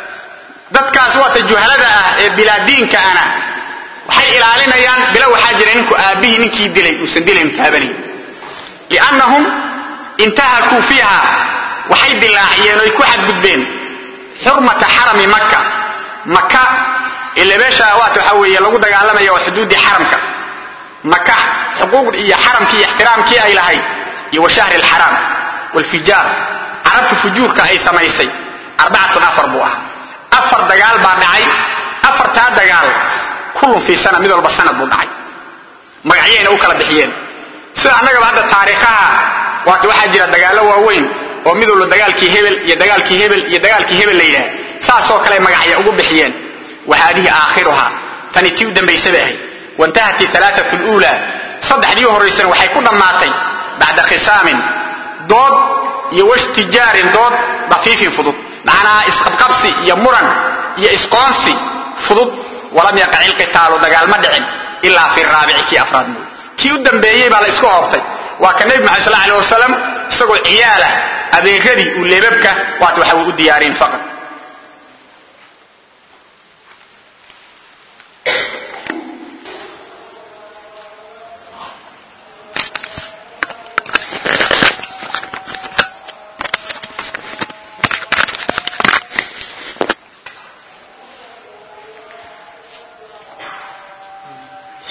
dadkaas waata juhalada ah ee bilaadiinka ana waxay ilaalinayaan bila waxaa jira ninku aabbihii ninkii dilay uusan dilayn taabanayn liannahum intahakuu fiiha waxay dilaaciyeen oy ku xadgudbeen xurmata xarami maka maka ile meesha waata waxaa weeye lagu dagaalamaya waa xuduuddii xaramka maka xuquuq iyo xaramkii iyo ixtiraamkii ay lahayd iyo wa shahri alxaraam walfijaar carabta fujuurka ay samaysay arbacatun afar buu ahaa afar dagaal baa dhacay afartaa dagaal kullun fii sana mid walba sanad buu dhacay magacyayna u kala bixiyeen sida annagaba hadda taariikhaha waata waxaa jira dagaallo waaweyn oo mid walba dagaalkii hebel iyo dagaalkii hebel iyo dagaalkii hebel la yidhaah saasoo kale magacya ugu bixiyeen wa haadihi aakhiruhaa tani tii u dambaysaba ahayd waintahat alaaat luula saddexdii horaysana waxay ku dhammaatay bacda khisaamin dood iyo washtijaarin dood dafiifin fudud macnaha isqabqabsi iyo muran iyo isqoonsi fudud walam yaqac ilqitaalu dagaal ma dhicin ilaa fi raabici kii afraad mooy kii u dambeeyey baa la isku hoobtay waa ka nebi maxamed sal alay wasalam isagoo ciyaalah adeeradii uu leebabka waata waxa uu u diyaarin faqad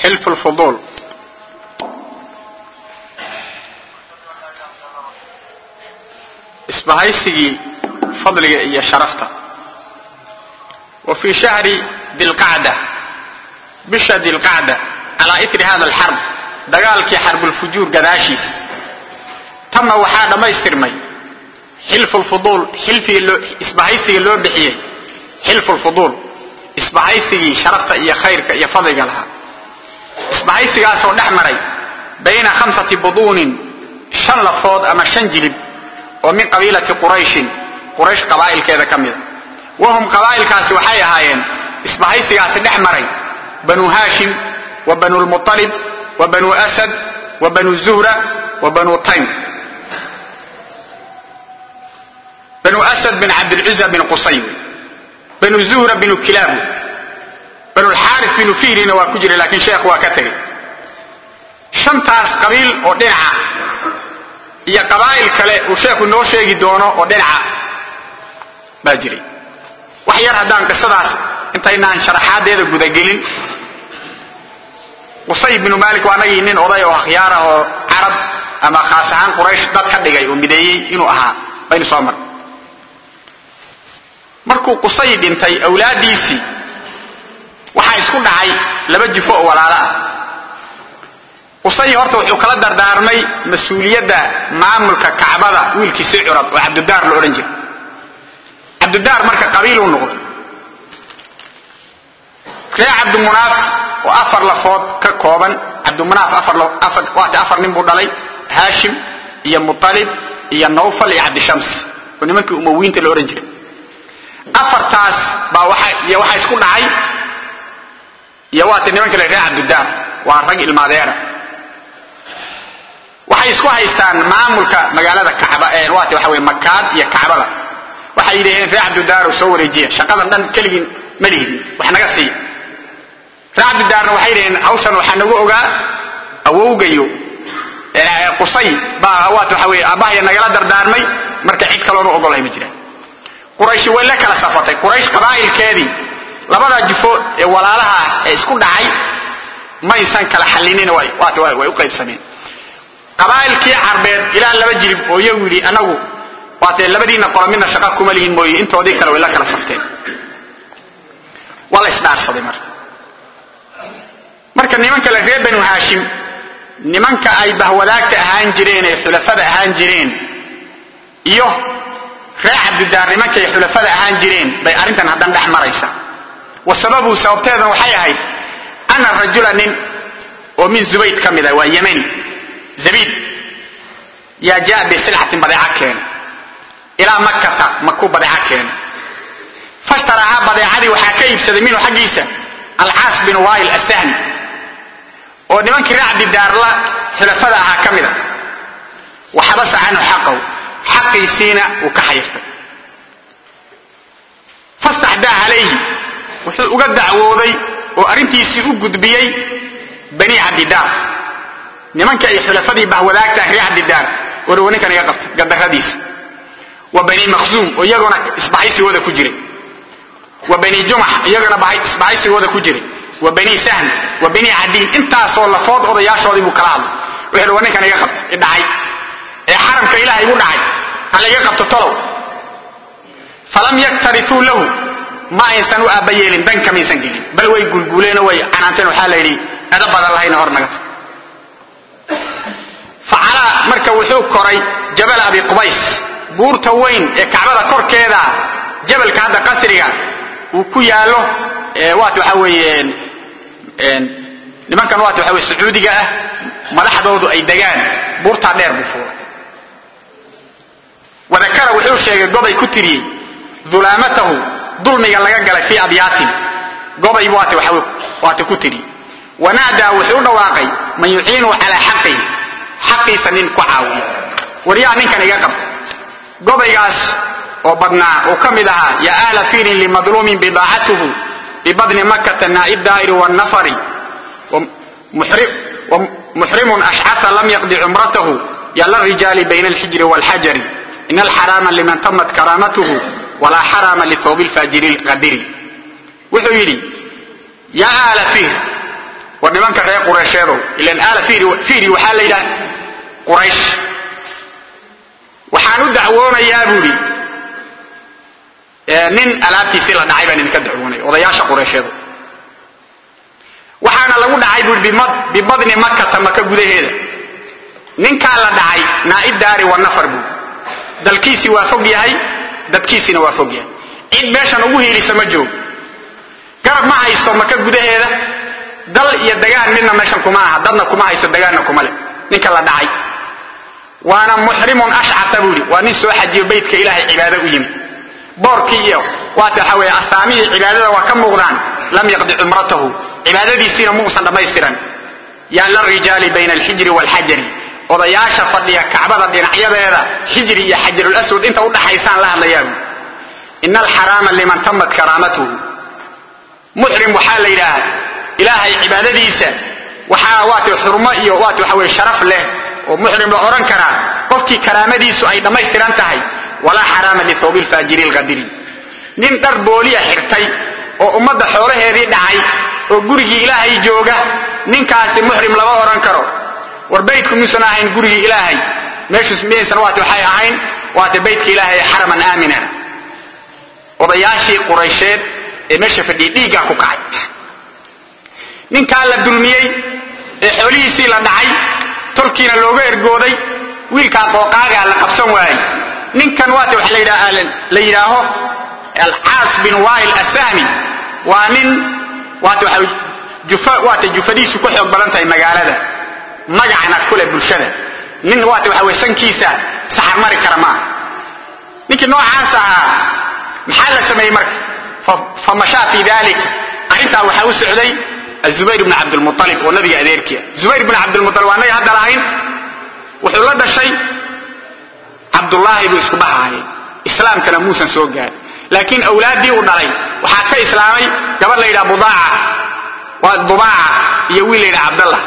xilfu lfuduul isbahaysigii fadliga iyo sharafta wa fii shahri dilqacda bisha dilqacda calaa itri hada alxarb dagaalkii xarbulfujuur gadaashiis tanna waxaa dhammaystirmay xilfu lfuduul xilfigii isbahaysigii loo bixiyey xilfu lfuduul isbahaysigii sharafta iyo khayrka iyo fadliga lahaa isbahaysigaasoo dhex maray bayna khamsati buduunin shan lafood ama shan jilib oo min qabiilati qurayshin quraysh qabaa'ilkeeda ka mida wahum qabaa'ilkaasi waxay ahaayeen isbahaysigaasi dhex maray banu haashim wa banu lmualib wa banu asad wa banu zuhra wa banu taym banu asad bin cabdilcuza bin qusay banu zuhra binu kilaabu banu lxaaris binu fiirina waa ku jira laakiin sheekh waa ka tegay shantaas qabiil oo dhinaca iyo qabaa'il kale uu sheekhu noo sheegi doono oo dhinaca baa jiray wax yar haddaan qisadaas intaynaan sharaxaadeeda gudagelin qusay binu maalik waa anagii nin oday oo akhyaar ah oo carab ama khaas ahaan quraysh dad ka dhigay oo mideeyey inuu ahaa baynu soo mar markuu qusay dhintay awlaaddiisii waxaa isku dhacay laba jifo oo walaalo ah qusay horta wuxuu kala dardaarmay mas-uuliyadda maamulka kacbada wiilkiisii curad oo cabdudaar la odhan jiray cabdudaar marka qabiiluu noqday ree cabdimunaaf oo afar lafood ka kooban cabdimunaaf waata afar nin buu dhalay haashim iyo mutalib iyo nawfal iyo cabdishams oo nimankii umawiinta la odhan jiray afartaas baa waxaa isku dhacay iyo waata nimanka le ree cabdudaar waa rag ilmaadeera waxay isku haystaan maamulka magaalada kacba waata waxa wey makaad iyo kacbada waxay yidhaheen ree cabdudaar soo wareejiya shaqadan dhan keligiin ma lihidin wax naga siiya ree cabdudaarna waxay yidhaheen hawshan waxaa nagu ogaa awowgayo qusay baa waata waxa wey aabahaya nagala dardaarmay marka cid kaloonu ogolahay ma jiraan qurayshi way la kala safatay quraysh qabaa'ilkeedii labadaa jufo ee walaalaha ah ee isku dhacay maysan kala xallinin waata way u qaybsameen qabaa'ilkii carbeed ilaa laba jilib oo iyagu yidhi anagu waatee labadiinna qolo midna shaqa kuma lihin mooye intoodii kale way la kala safteen waa la isdhaarsaday marka marka nimanka le reer banu haashim nimanka ay bahwadaagta ahaan jireen ee xulafada ahaan jireen iyo ree cabdidaar nimanka ay xulafada ahaan jireen bay arrintan haddan dhex maraysa wa sababu sababteedan waxay ahayd ana rajula nin oo min zubayd ka mid ah waa yemani zabiid yaa jaa bisilcatin badeeca keena ilaa makkata makuu badeeca keena fashtarahaa badeecadii waxaa ka iibsaday minhu xaggiisa alcaas bin wail asahmi oo nimankii ree cabdidaarla xulafada ahaa ka mida waxabasa canhu xaqahu xaqiisiina uu ka xayirtay fastaxdaa calayhi wuxuu uga dacwooday oo arrintiisii u gudbiyey bani cabdidaar nimanka ay xulafadii bahwadaagtaah ree cabdidaar warwa ninkan iga qabta gadaradiisa wa bani makhzuum oo iyaguna isbahaysigooda ku jiray wa bani jumax iyaguna isbahaysigooda ku jiray wa bani sahm wa bani cadiin intaasoo lafood odayaashoodii buu kala hadlay wuxuu wa ninkan iga qabta idhacay ee xaramka ilaah igu dhacay halaga qabto tolow falam yaktarituu lahu ma aysan u aabba yeelin danka maysan gelin bal way gulguuleeno way canaanteen waxaa la yidhi edo badan lahayna hor naga tag facalaa marka wuxuu koray jabal abi qubays buurta weyn ee kacbada korkeeda jabalka hadda qasriga uu ku yaallo waat waxa weeye nimankan waat waxa weye sacuudiga ah madaxdoodu ay degaan buurtaa dheer buu fuulay wadakara wuxuu sheegay gobay ku tiriyey dulaamatahu dulmiga laga galay fii abyaatin gobay waata ku tiri wanaadaa wuxuu u dhawaaqay man yuciinu calaa xaqihi xaqiisa nin ku caawiya waryaa ninkan iga qabta gobaygaas oo badnaa uu ka mid ahaa yaa ahla fiirin limadluumin bidaacatuhu bibadni makata naa'i daa'iri wannafari muxrimun ashcata lam yaqdi cumratahu yala rijaali bayna alxijri waalxajari in alxaraama liman tamat karaamatuhu walaa xaraama lithawbi lfaajiri lqadiri wuxuu yidhi yaa aala fihr war nimanka reer qureysheedow ilan aala fiiri waxaa la yidhaha quraysh waxaan u dacwoonayaa buu idhi nin alaabtiisii la dhacay baan idinka dacwoonaya odayaasha qureysheedow waxaana lagu dhacay buu bibadni makata maka gudaheeda ninkaa la dhacay naa'ib daari wa nafar buu dalkiisii waa fog yahay dadkiisiina waa fog yahay cid meeshan ugu hiilisa ma joogo garab ma haysto maka gudaheeda dal iyo dagaan midna meeshan kuma aha dadna kuma haysto dagaanna kuma leh ninka la dhacay waana muxrimun ashcata buu yidhi waa nin soo xajiyo beytka ilaahay cibaado u yimi boorkii iyo waata waxa weeye astaamihii cibaadada waa ka muuqdaan lam yaqdi cumratahu cibaadadiisiina muusan dhammaystiran yaa la rijaali bayna alxijri waalxajari odayaasha fadhiya kacbada dhinacyadeeda xijri iyo xajarulaswad inta u dhaxaysaan la hadlayaabu ina alxaraama liman tamat karaamatuhu muxrim waxaa la yidhaaha ilaahay cibaadadiisa waxaa waata xurmo iyo waata waxa weye sharaf leh oo muxrim la odhan karaa qofkii karaamadiisu ay dhammaystiran tahay walaa xaraama lithawbi lfaajiri lqadiri nin dhar booliya xirtay oo ummadda xoolaheedii dhacay oo gurigii ilaahay jooga ninkaasi muxrim lama odhan karo war baydku miyuusan ahayn gurigii ilaahay meeshuus miyaysan waata waxay ahayn waata baydka ilaahay xaraman aamina odayaashii quraysheed ee meesha fadhiyay dhiiggaa ku kacay ninkaa la dulmiyey ee xoolihiisii la dhacay tolkiina looga ergooday wiilkaa qooqaagaa la qabsan waayey ninkan waata waxa la yidhaaho alcaas bin wail asahmi waa nin waata waxa waata jufadiisu ku xoog badan tahay magaalada magacna kule bulshada nin waata waxa weye sankiisa saxar mari kara maaha ninkii noocaas ahaa maxaa la sameeyey marka famashaa fi dalik arrintaa waxaa u socday azubayr bn cabdilmualib oo nabiga adeerkia zubayr bn cabdilmualib waa naga hadda lahayn wuxuu la dhashay cabdullaahi buu isku dhahaayay islaamkana muusan soo gaarin laakiin awlaaddii uu dhalay waxaa ka islaamay gabadh la yidhaha budaaca waa dubaaca iyo wiil la yidhaha cabdallah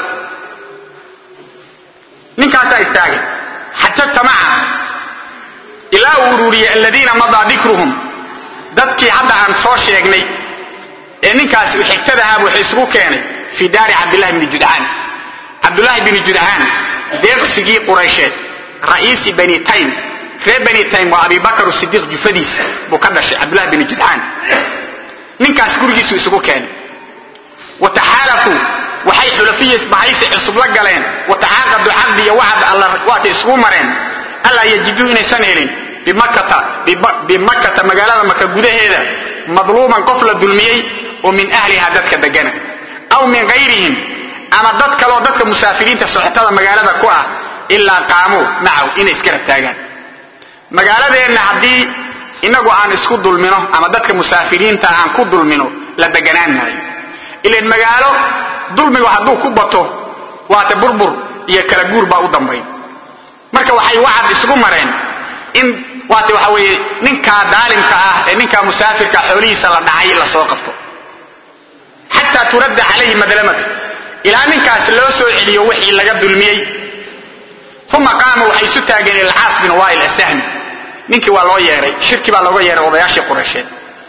ninkaasaa istaagay xajabta maca ilaa uu ururiyey aladiina madaa dikruhum dadkii hadda aan soo sheegnay ee ninkaasi u xigtadahaab wuxuu isugu keenay fii daari cabdillahi bni judcaan cabdullaahi bni judcaan deeqsigii quraysheed ra'iisi bani taym reer bani taym waa abibakar sidiiq jufadiisa buu ka dhashay cabdullahi bni judcaan ninkaas gurigiisu isugu keenay wataxaalafuu waxay xulafiya isbahaysi cusub la galeen watacaaqadu caqdi iyo wacd alla waatay isugu mareen allaa yajiduu inaysan helin bimakkata magaalada maka gudaheeda madluuman qof la dulmiyey oo min ahliha dadka degana aw min kayrihim ama dad kaleoo dadka musaafiriinta socotada magaalada ku ah ilaa qaamuu macaw inay isgarab taagaan magaaladeenna haddii inagu aan isku dulmino ama dadka musaafiriinta aan ku dulmino la deganaan maayo ilan magaalo dulmigu hadduu ku bato waata burbur iyo kala guur baa u dambayn marka waxay wacad isugu mareen in waata waxa weeye ninkaa daalimka ah ee ninkaa musaafirka xoolihiisa la dhacay la soo qabto xataa turadda calayhi madlamatu ilaa ninkaas loo soo celiyo wixii laga dulmiyey uma qaama waxay isu taageen ilcaas bin wail asahmi ninkii waa loo yeeray shirki baa looga yeeray odayaashii quraysheed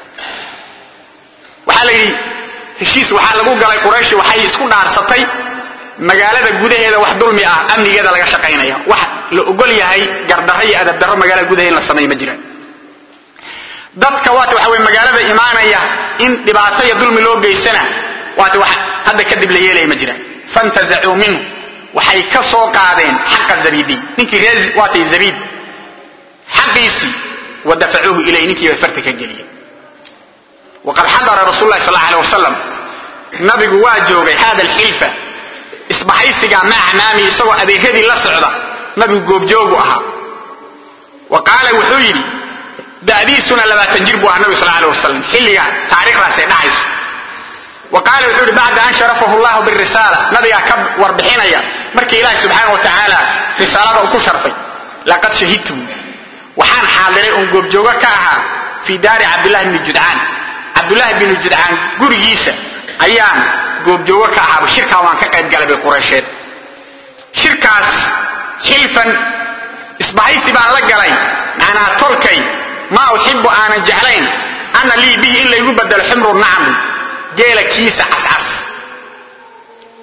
waxaa la yidhi heshiis waxaa lagu galay qurayshi waxay isku dhaarsatay magaalada gudaheeda wax dulmi ah amnigeeda laga shaqaynaya wax la ogol yahay gardarro iyo adabdarro magaalada gudaheeda in la sameeyo ma jiraan dadka waata waxa weye magaalada imaanaya in dhibaato iyo dulmi loo geysana waata wax hadda kadib la yeelaya ma jiraan fantazacuu minhu waxay ka soo qaadeen xaqa zabidiy ninkii ree waatay zabiid xaqiisii wa dafacuuhu ilay ninkii bay farta ka geliyeen waqad xadara rasul lahi sal alay wasalam nabigu waa joogay hada alxilfa isbahaysiga maca maami isagoo adeeradii la socda nabigu goobjoogu ahaa wa qaala wuxuu yidhi da'diisuna labaatan jir buu ahaa nabigu sal alay wasalam xilliga taariikhdaasay dhacayso wa qaala wuxuu yidhi bacda an sharafahu llahu birisaala nabigaa ka warbixinaya markii ilaahi subxaana wa tacaala risaalada uu ku sharfay laqad shahidtu waxaan xaadiray oon goobjoogo ka ahaa fii daari cabdillahi bni judcaan cabdullaahi binu judcaan gurigiisa ayaan goobjoogo ka ahaaba shirkaa waan ka qayb galay bay quraysheed shirkaas xilfan isbahaysi baan la galay macnaa tolkay maa uxibu aanan jeclayn ana lii bihi in laygu bedelo ximru nacmi geela kiisa cascas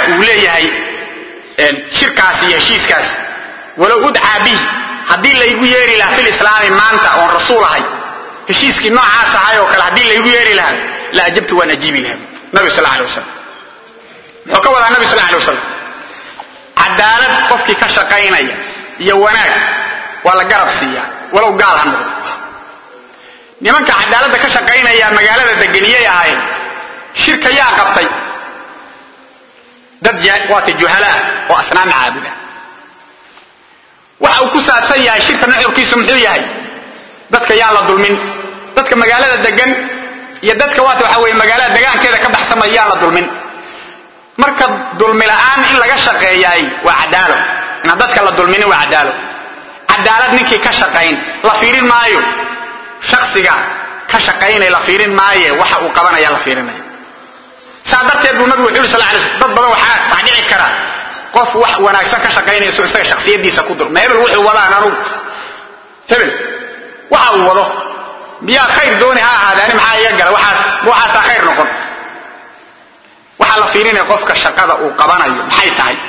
uu leeyahay shirkaas iyo heshiiskaas walow udcaa bihi haddii laygu yeeri lahaa fil islaami maanta oon rasuul ahay heshiiskii noocaas ahay oo kale haddii laygu yeeri lahaa la ajabtu waan ajiibi lahaa nabi sal alay wasalam muxuu ka wadaa nabi sal alay wasalam cadaalad qofkii ka shaqaynaya iyo wanaag waa la garab siiyaa walow gaal ha noqdo nimanka cadaaladda ka shaqaynaya magaalada deganiyay ahaayeen shirka yaa qabtay dad waata juhalaa oo asnaam caabuda waxa uu ku saabsan yahay shirka nuxurkiisu muxuu yahay dadka yaan la dulmin dadka magaalada degan iyo dadka waata waxa weye magaalada degaankeeda ka baxsamaya yaan la dulmin marka dulmi la'aan in laga shaqeeyaay waa cadaalo inaan dadka la dulminin waa cadaalo cadaalad ninkii ka shaqayn la fiirin maayo shaksiga ka shaqaynay la fiirin maaye waxa uu qabanaya la fiirinaya saa darteed buu nabigu wuxu yuri sal lay sl dad badan waxaa wax dhici kara qof wax wanaagsan ka shaqaynayso isaga shaksiyadiisa ku dur ma hebel wuxuu wadaan anugu hebel waxa uu wado miyaa khayr dooni ha ahaadaani maxaa iga gala waxaas ma waxaasaa khayr noqon waxaa la fiirinaya qofka shaqada uu qabanayo maxay tahay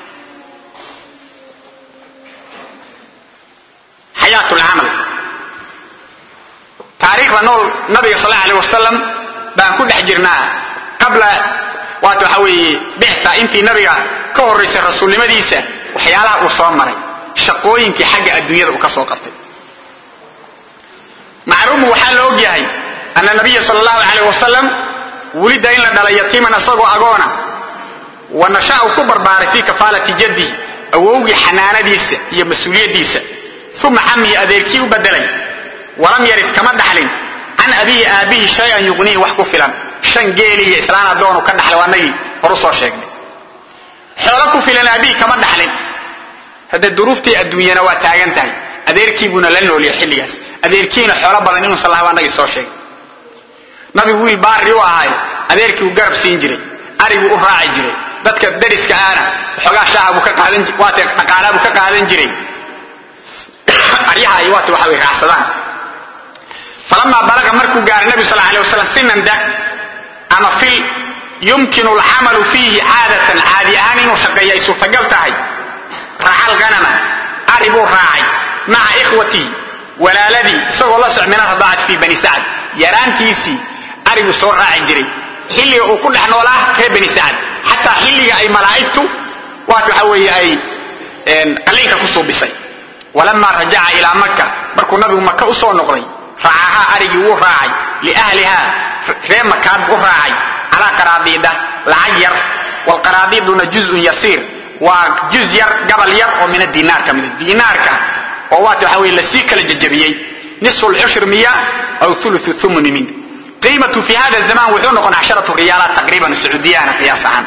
xayaat lcamal taariikhda nool nabiga sal allahu aleh wasalam baan ku dhex jirnaa qabla waata waxa weeye bixta intii nabiga ka horraysay rasuulnimadiisa waxyaalaha uu soo maray shaqooyinkii xagga adduunyada uu ka soo qabtay macluumu waxaa la og yahay ana nabiya sal allahu aleyh wasalam wulida in la dhalay yatiiman isagoo agoona wa nasha uu ku barbaaray fii kafaalati jaddihi awowgii xanaanadiisa iyo mas-uuliyaddiisa uma cammihi adeerkii u bedelay walam yarid kama dhaxlin can abihi aabbihi shay-an yuqnihi wax ku filan shan geeli iyo islaan addoonu ka dhaxlay waa nagii horu soo sheegnay xoolo ku filan aabbihi kama dhaxlin hadde duruuftii adduunyana waa taagan tahay adeerkiibuuna la nooliya xilligaas adeerkiina xoolo badan inuusan laha waa nagii soo sheegay nabigu wiil baari u ahay adeerkii uu garab siin jiray ariguu u raaci jiray dadka dariska aana xoogaa shaaha buu ka qaadan waata dhaqaalaa buu ka qaadan jiray aryaha ay waata waxa way raacsadaan falamaa balaga markuu gaaray nabigu sal alay wasalam sinan da ama fil yumkinu alcamalu fiihi caadatan caadi ahaan inuu shaqeeyo ay suurtagal tahay raaca alganama ari buu raacay maca ikhwatihi walaaladii isagoo la soc min aradaacati fii bani sacd yaraantiisii ariguu soo raaci jiray xilliga uu ku dhex noolaa reer bani sacd xataa xilliga ay malaa'igtu waat waxa weeye ay qalliinka ku suubisay walamaa rajaca ilaa maka markuu nabigu maka u soo noqday raacahaa arigii wuu raacay liahlihaa ree makaad u raacay calaa qaraadiida lacag yar wlqaraadiiduna juzun yasiir waa juz yar gabal yar oo min adinaar ka mida diinaarka oo waata waxa weye lasii kala jajabiyey nisfu lcushri miya aw ulu umuni min qiimatu fi hada zaman wuxuu noqon casharatu riyaalaat taqriiban sacuudiyana qiyaas ahaan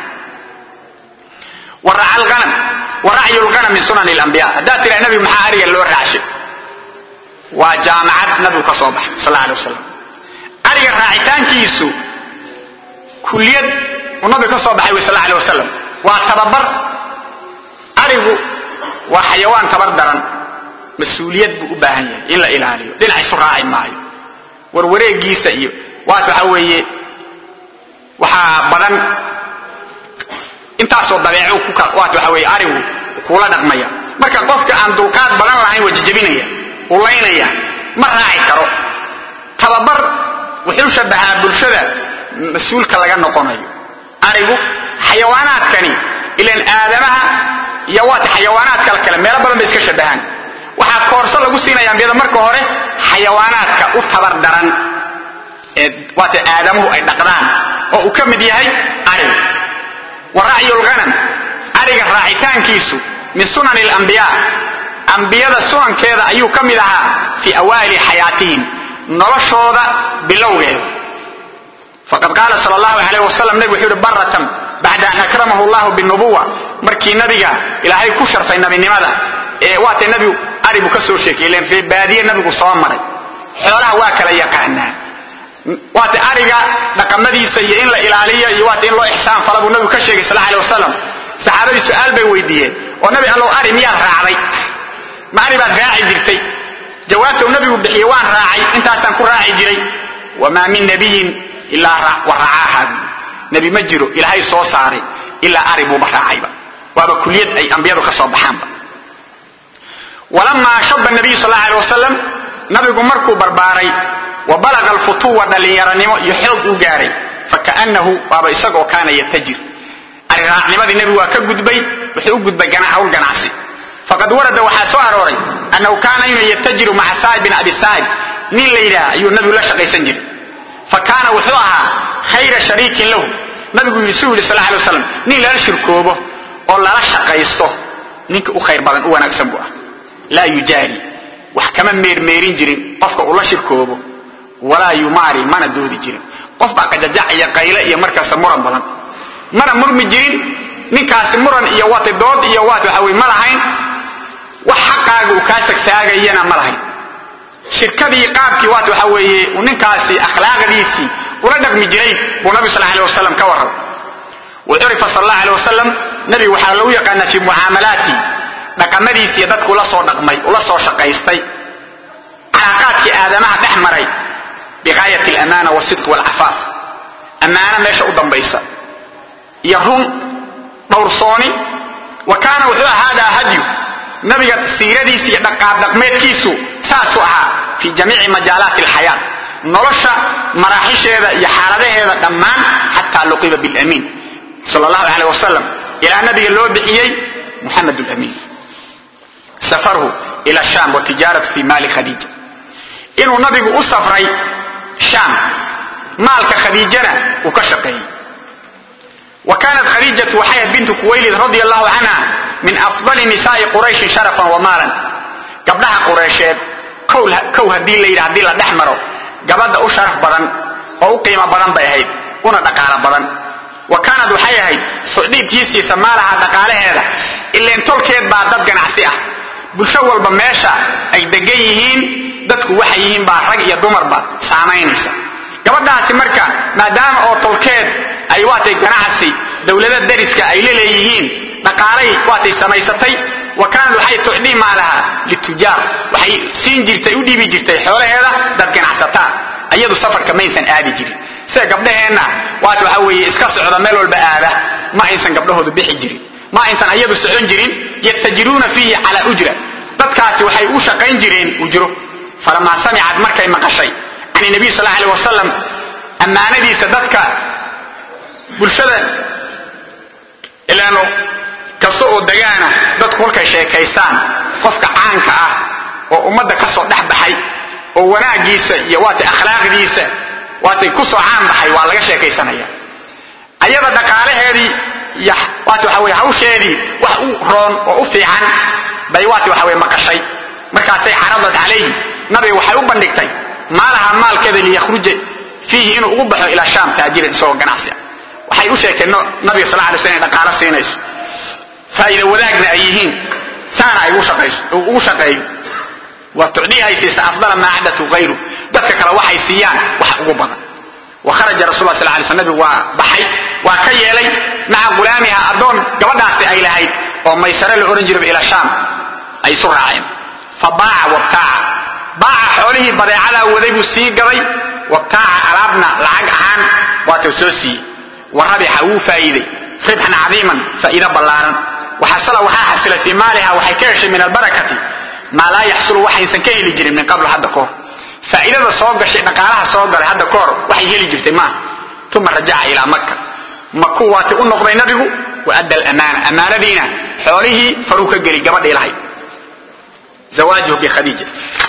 waracyu lganam min sunan lambiya haddaad tiraa nabigu maxaa ariga loo raacshay waa jaamacad nabigu ka soo baxay sal alay wasalam ariga raacitaankiisu kuliyad uu nabigu ka soo baxay wy sal alay wasalam waa tababar arigu waa xayawaan tabar daran mas-uuliyad buu u baahan yahay in la ilaaliyo dhinac isu raaci maayo warwareegiisa iyo waat waxa weeye waxaa badan intaasoo dabeeco waat waxa weye arigu kuula dhaqmaya marka qofka aan dulqaad badan lahayn waa jajabinaya ulaynaya ma raaci karo tababar wuxuu shabahaa bulshada mas-uulka laga noqonayo arigu xayawaanaadkani ilan aadamaha iyo waata xayawaanaadka kale meelo badan bay iska shabahaan waxaa koorso lagu siinaya ambiyada marka hore xayawaanaadka u tabar daran ee waata aadamuhu ay dhaqdaan oo uu ka mid yahay arigu wa racyu lghanam ariga raacitaankiisu min sunani lambiya ambiyada sunankeeda ayuu ka mid ahaa fii awaili xayaatihim noloshooda bilowgeeda faqad qaala sal allahu alayh wasalam nabig wuxuu yihi baratan bacda an akramahu llahu binubuwa markii nabiga ilaahay ku sharfay nabinimada ee waatay nabigu aribu ka soo sheekay ilan reebaadiye nabigu soo maray xoolaha waa kala yaqaanaa waata ariga dhaqamadiisa iyo in la ilaaliyo iyo waata in loo ixsaan fala buu nabigu ka sheegay sal alay wasalam saxaabadii su-aal bay weydiiyeen oo nabi allow ari miyaad raacday ma ari baad raaci jirtay jawaabta uu nabigu bixiyey waan raacay intaasaan ku raaci jiray wamaa min nabiyin ilaa wa racaaha nebi ma jiro ilaahay soo saaray ilaa ari buuba raacayba waaba kuliyad ay ambiyadu ka soo baxaanba walamaa shaba nabiyu sal allahu alay wasalam nabigu markuu barbaaray wa balaga alfutuwa dhallinyaranimo iyo xoog uu gaaray fakaannahu waaba isagoo kaana yatajir ariraacnimadii nebigu waa ka gudbay wuxuu u gudbay hawl ganacsi faqad warada waxaa soo arooray annahu kaana inuu yatajiru maca saa'ib bin abi saa'ib nin la yidhaah ayuu nabigu la shaqaysan jiray fa kaana wuxuu ahaa khayra shariikin lahu nabigu yidhi suu yidhi sal alay waslam nin lala shirkoobo oo lala shaqaysto ninka u khayr badan u wanaagsan buu ah laa yujaari wax kama meermeerin jirin qofka uu la shirkoobo walaa yumaari mana doodi jirin qof baa qajajac iyo qayle iyo markaasa muran badan mana murmi jirin ninkaasi muran iyo waata dood iyo waat waxa wey ma lahayn wax xaqaaga uu kaa sagsaagayana ma lahayn shirkadii qaabkii waat waxa weeye uu ninkaasi akhlaaqdiisii ula dhaqmi jiray buu nabi sal alay wasalam ka warram wa curifa sal allah alay wasalam nabigu waxaa lagu yaqaanaa fii mucaamalaati dhaqamadiisiiyo dadku ula soo dhaqmay ula soo shaqaystay calaaqaadkii aadamaha dhex maray bigaayat alamaana wasidq walcafaaf ammaano meesha u dambaysa iyo run dhowrsooni wa kaana wuxuu ahaadaa hadyu nabiga siiradiisa iyo dhaqaab dhaqmeedkiisu saasuu ahaa fii jamiici majaalaati alxayaat nolosha maraaxisheeda iyo xaaladaheeda dhammaan xataa luqiba bilamiin sal allahu caleyh wasalam ilaa nabiga loo bixiyey muxamed lamiin safarhu ila sham watijaaratu fi maali khadiija inuu nabigu u safray shaam maalka khadiijana uu ka shaqeeyey wa kaanat khadiijatu waxay ahayd bintu khuwaylid radi allahu canha min afdali nisaai qurayshin sharafan wa maalan gabdhaha qureysheed kow haddii la yidhi haddii la dhex maro gabadha u sharaf badan oo u qiimo badan bay ahayd una dhaqaalo badan wa kaanad waxay ahayd tucdiibkiisiisa maalaha dhaqaalaheeda ileen tolkeed baa dad ganacsi ah bulsho walba meesha ay degan yihiin dadku waxay yihiin baa rag iyo dumarba saamaynaysa gabadhaasi marka maadaama oo tolkeed ay waatay ganacsi dowlada dariska ay laleeyihiin dhaqaalay waatay samaysatay wa kaanad waxay tucdii maalaha litujaar waxay siin jirtay u dhiibi jirtay xoolaheeda dad ganacsataa ayadu safarka maysan aadi jirin sida gabdhaheenna waat waxa weeye iska socda meel walba aada ma aysan gabdhahoodu bixi jirin ma aysan ayadu socon jirin yatajiruuna fiihi calaa ujra dadkaasi waxay u shaqayn jireen ujro falamaa samicad markay maqashay can nabiy sal alay wasalam ammaanadiisa dadka bulshada ilaano kasta oo dagaana dadku kolkay sheekaystaan qofka caanka ah oo ummadda ka soo dhex baxay oo wanaagiisa iyo waatay akhlaaqdiisa waatay ku soo caan baxay waa laga sheekaysanaya ayada dhaqaalaheedii iyo waata waxa weye hawsheedii wax u roon oo u fiican bay waata waxa weye maqashay markaasay caradad calayhi nabiga waxay u bandhigtay maalaha maalkeeda liyakhruja fiihi inuu ugu baxo ilaa shaam taajiran isagoo ganacsi ah waxay u sheegteen nabiga sal alay sl inay dhaqaalo siinayso faa'iida wadaagna ay yihiin saana ay ugu shaqeeyo waa tucdii ay siisa afdala maa cadatu hayru dadka kale waxay siiyaan wax ugu badan wa kharaja rasul sal lay sl nabigu waa baxay waa ka yeelay maca gulaamiha addoon gabadhaasi ay lahayd oo maysare la ohan jiraba ilaa shaam ay isu raaceen fa baaca wabtaaca baaca xoolihii badeecadaa waday buu sii gaday wabtaaca alaabna lacag ahaan waatuu soo siiyey wa rabixa wuu faa'iiday ribxan cadiiman faa'iido ballaaran waxasala waxaa xasilay fii maaliha waxay ka heshay min albarakati maa laa yaxsulu waxaysan ka heli jirin min qabl hadda kahor faa'iidada soo gashay dhaqaalaha soo galay hadda kahor waxay heli jirtay maaha uma rajaca ilaa maka makuu waati u noqday nabigu wa adda alamaana ammaanadiina xoolihii faruu ka geli gabadhii lahayd zawaajuhu bikhadiija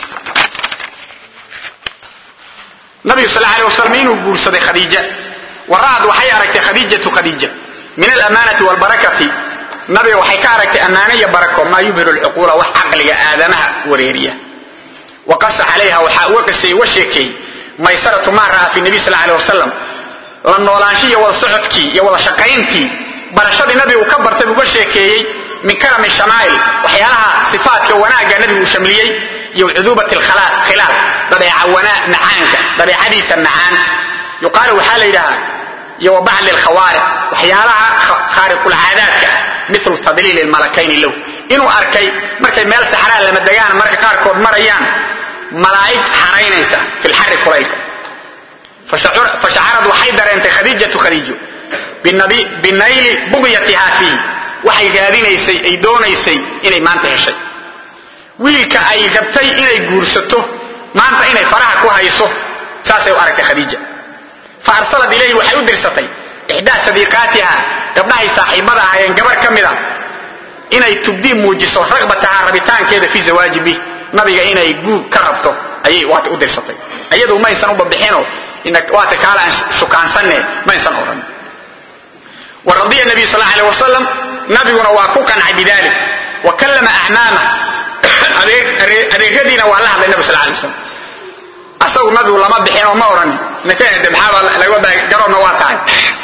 nabigu sal alay wasalam inuu guursaday khadiija wara'ad waxay aragtay khadiijatu khadiija min alamaanati walbarakati nabiga waxay ka aragtay ammaano iyo barako maa yubhiru lcuquula wax caqliga aadamaha wareeriya wa qasa calayha waxaa uga qisay uga sheekeeyey maysaratu maa ra'aa fi nabiy sal alay wasalam la noolaansho iyo wada socodkii iyo wada shaqayntii barashadii nabigu ka bartay uga sheekeeyey min karami shamaa'il waxyaalaha sifaadka wanaagga nabigu uu shamliyey iyo cuduubat khilaal dabeeca macaanka dabeecadiisa macaan yuqaalu waxaa la yidhahaa iyo wa bacli lkhawaariq waxyaalaha khaariqulcaadaadka ah milu tadliili lmalakayni low inuu arkay markay meel saxraa lama degaan marka qaarkood marayaan malaa'ig xaraynaysa fi lxari kulaylka fashacarad waxay dareentay khadiijatu khadiijo binayli bugyatihaa fiihi waxay raadinaysay ay doonaysay inay maanta heshay wiilka ay rabtay inay guursato maanta inay faraha ku hayso saasay u aragtay khadiija fa arsalad ilayhi waxay u dirsatay ixdaa sadiiqaatiha gabdhahay saaxiibada ahaayeen gabar ka mida inay tubdii muujiso ragbataha rabitaankeeda fii zawaaji bih nabiga inay guur ka rabto ayay waata u dirsatay iyadu maysan u babixino waata kaala aan shukaansanne maysan odhan wa radiya nabiy sal aleh wasalam nabiguna waa ku qancay bidalik wa kallama acmaama adeeradiina waa la hadlay nabi sal alay wasalam asagu nabigu lama bixin oo ma odhanin nakaede maxaaba laga garoonna waa tahay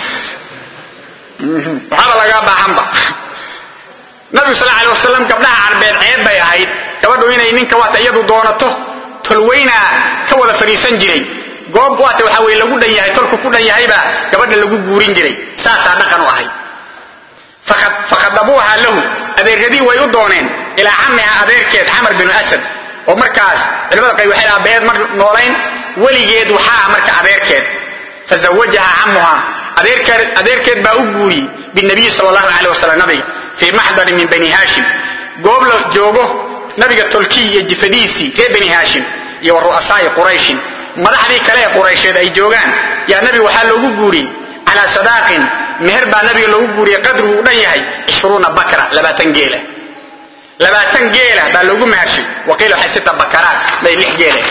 maxaaba lagaa baahanba nabigu sal alay wasalam gabdhaha carbeed ceeb bay ahayd gabadhu inay ninka waata iyadu doonato tolweynaa ka wada fadhiisan jiray goob waata waxa weye lagu dhan yahay tolku ku dhan yahaybaa gabadha lagu guurin jiray saasaa dhaqan u ahayd fakhadabuuha lahu adeeradii way u dooneen ilaa camiha adeerkeed camar binu asad oo markaas culimada qayb waxay dhaha beed mar noolayn weligeed waxaa marka adeerkeed fazawajaha camuha adeerkeed baa u guuriyey binabiyi sal allahu aleh wasalam nabiga fii maxdarin min bani haashim goob la joogo nabiga tolkiy iyo jifadiisii reer bani haashim iyo wa ru'asaa'i qurayshin madaxdii kale ee quraysheed ay joogaan yaa nabiga waxaa loogu guuriyey calaa sadaaqin meher baa nabiga loogu guuriyey qadruhu u dhan yahay ishruuna bakra labaatan geela labaatan geela baa loogu mehershay waqiila waxay sita bakaraat bay lix geele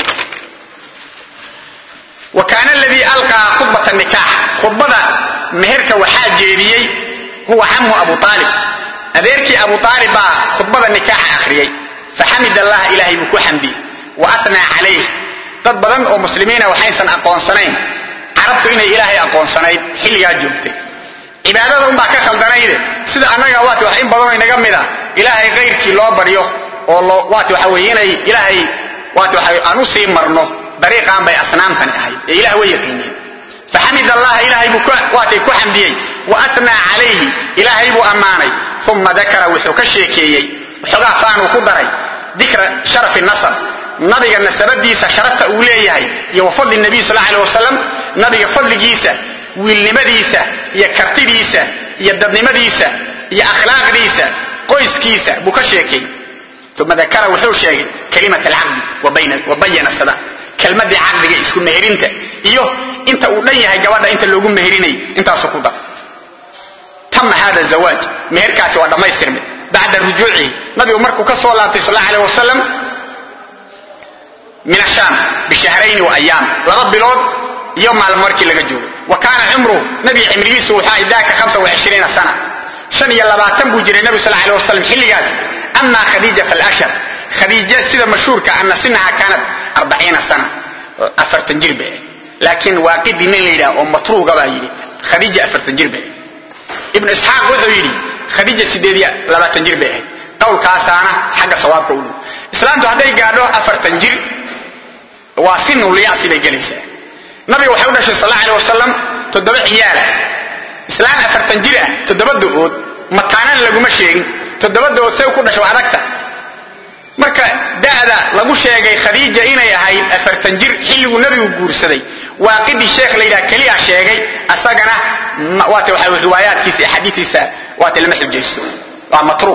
wa kaana aladii alqaa khudbata nikaax khudbada meherka waxaa jeediyey huwa camu abu aalib adeerkii abu aalib baa khudbada nikaaxa akhriyey faxamid allah ilaahay buu ku xamdiyey wa atnaa calayh dad badan oo muslimiina waxaysan aqoonsanayn carabtu inay ilaahay aqoonsanayd xilligaa joogtay cibaadada unbaa ka khaldanayde sida annaga waati wax in badanoo inaga mida ilaahay kayrkii loo baryo oo waati waxa weye inay ilaahay waati waxa aan u sii marno dariiqaan bay asnaamtani ahayd ee ilah way yaqiiniyeen faxamid allah ilaahay buu waatay ku xamdiyey wa atnaa calayhi ilaahay buu ammaanay uma dakara wuxuu ka sheekeeyey waxoogaa faanuu ku daray dikra sharafi nasab nabiga nasabadiisa sharafta uu leeyahay iyo wa fadli nabiy sal aleh wasalam nabiga fadligiisa wiilnimadiisa iyo kartidiisa iyo dadnimadiisa iyo akhlaaqdiisa qoyskiisa buu ka sheekay uma dakara wuxuu sheegay kalimat alcaqdi wa bayana sada kelmadii caqdiga isku meherinta iyo inta uu dhan yahay gabadha inta loogu meherinay intaasu ku dar tama hada zawaaj meherkaasi waa dhammaystirmay bacda rujuucihi nabigu markuu ka soo laabtay sal aleh wasalam min ashaam bishahrayni wa ayaam laba bilood iyo maalmo markii laga joogo wa kaana cumruhu nabiga cimrigiisu wuxuu ahay daaka hamsa wa cishriina sana shan iyo labaatan buu jiray nabigu sal aleh wasalam xilligaas ama khadiija falashar khadiija sida mashhuurka ana sinaha kaanat arbaciina sana afartan jir bay ahayd laakiin waaqidii nin la yidhaha oo matruuga baa yidhi khadiija afartan jir bay ahayd ibnu isxaaq wuxuu yidhi khadiija sideed iyo labaatan jir bay ahayd qowlkaasaana xagga sawaabka u dhow islaamtu hadday gaadho afartan jir waa sinulyaasi bay gelaysaa nabiga waxay u dhashay sal aleh wasalam toddoba ciyaala islaan afartan jir ah toddoba do-ood mataanan laguma sheegin toddoba do-ood say ku dhashay waa adagta marka da'da lagu sheegay khadiija inay ahayd afartan jir xilliguu nabigu guursaday waaqidii sheekh la yidhaha keliya sheegay asagana waata waxa riwaayaadkiisa iyo xadiikiisa waata lama xujaysto waa matruuq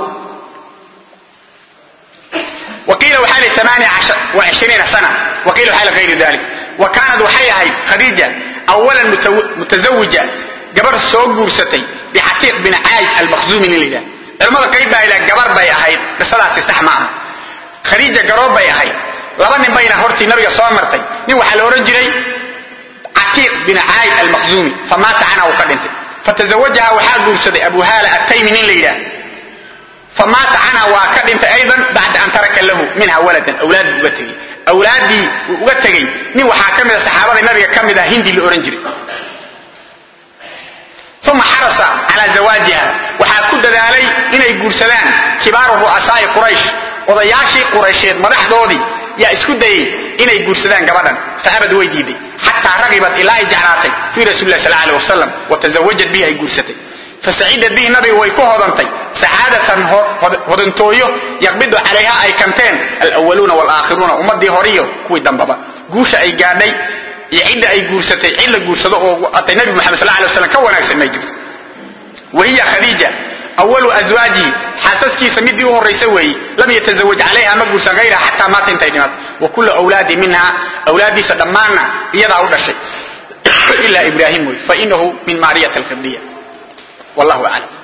waqiila waxaa li amaaniya wa cishriina sana waqiila waxaa li hayri dalik wa kaanad waxay ahayd khadiija awalan mutazawija gabar soo guursatay bicatiiq bin caayid almakhzuumi nin la yidhaha culamada qayb baa yidhaha gabar bay ahayd qisadaasi sax ma aha khadiija garoob bay ahayd laba nin bayna hortii nabiga soo martay nin waxaa la odhan jiray catiiq bin caayid almakhzuumi famaata canha uu ka dhintay fatazawajaha waxaa guursaday abu haala attaymi nin la yidhaah famaata canha waa ka dhintay aydan bacda an taraka lahu minha waladan awlaad buu uga tegey awlaaddii uu uga tegey nin waxaa ka mida saxaabada nabiga ka mid ah hindi la odhan jiray uma xarasa calaa zawaajiha waxaa ku dadaalay inay guursadaan kibaaru ru'asaa'i quraysh odayaashii quraysheed madaxdoodii yaa isku dayey inay guursadaan gabadhan faabad way diiday xataa ragibad ilaa ay jeclaatay fii rasuuli lah sal aleh wasalam wa tasawajad bihi ay guursatay fasacidad bihi nabiga way ku hodantay sacaadatan hodantooyo yaqbidu calayha ay kanteen alwaluuna walaakhiruuna ummadii horiyo kuwii dambaba guusha ay gaadhay iyo cidda ay guursatay cid la guursado oo atay nabi muxamed sal alay waslam ka wanaagsan may jirto wahiya khadiija awalu aswaajihi xaasaskiisa midii u horraysa weeye lam yatazawaj calayha ma guursan hayra xataa maata intay dhimato wa kullu awlaadi minha awlaaddiisa dhammaanna iyadaa u dhashay ilaa ibraahim wey fainahu min maariyat alkibdiya wallahu aclam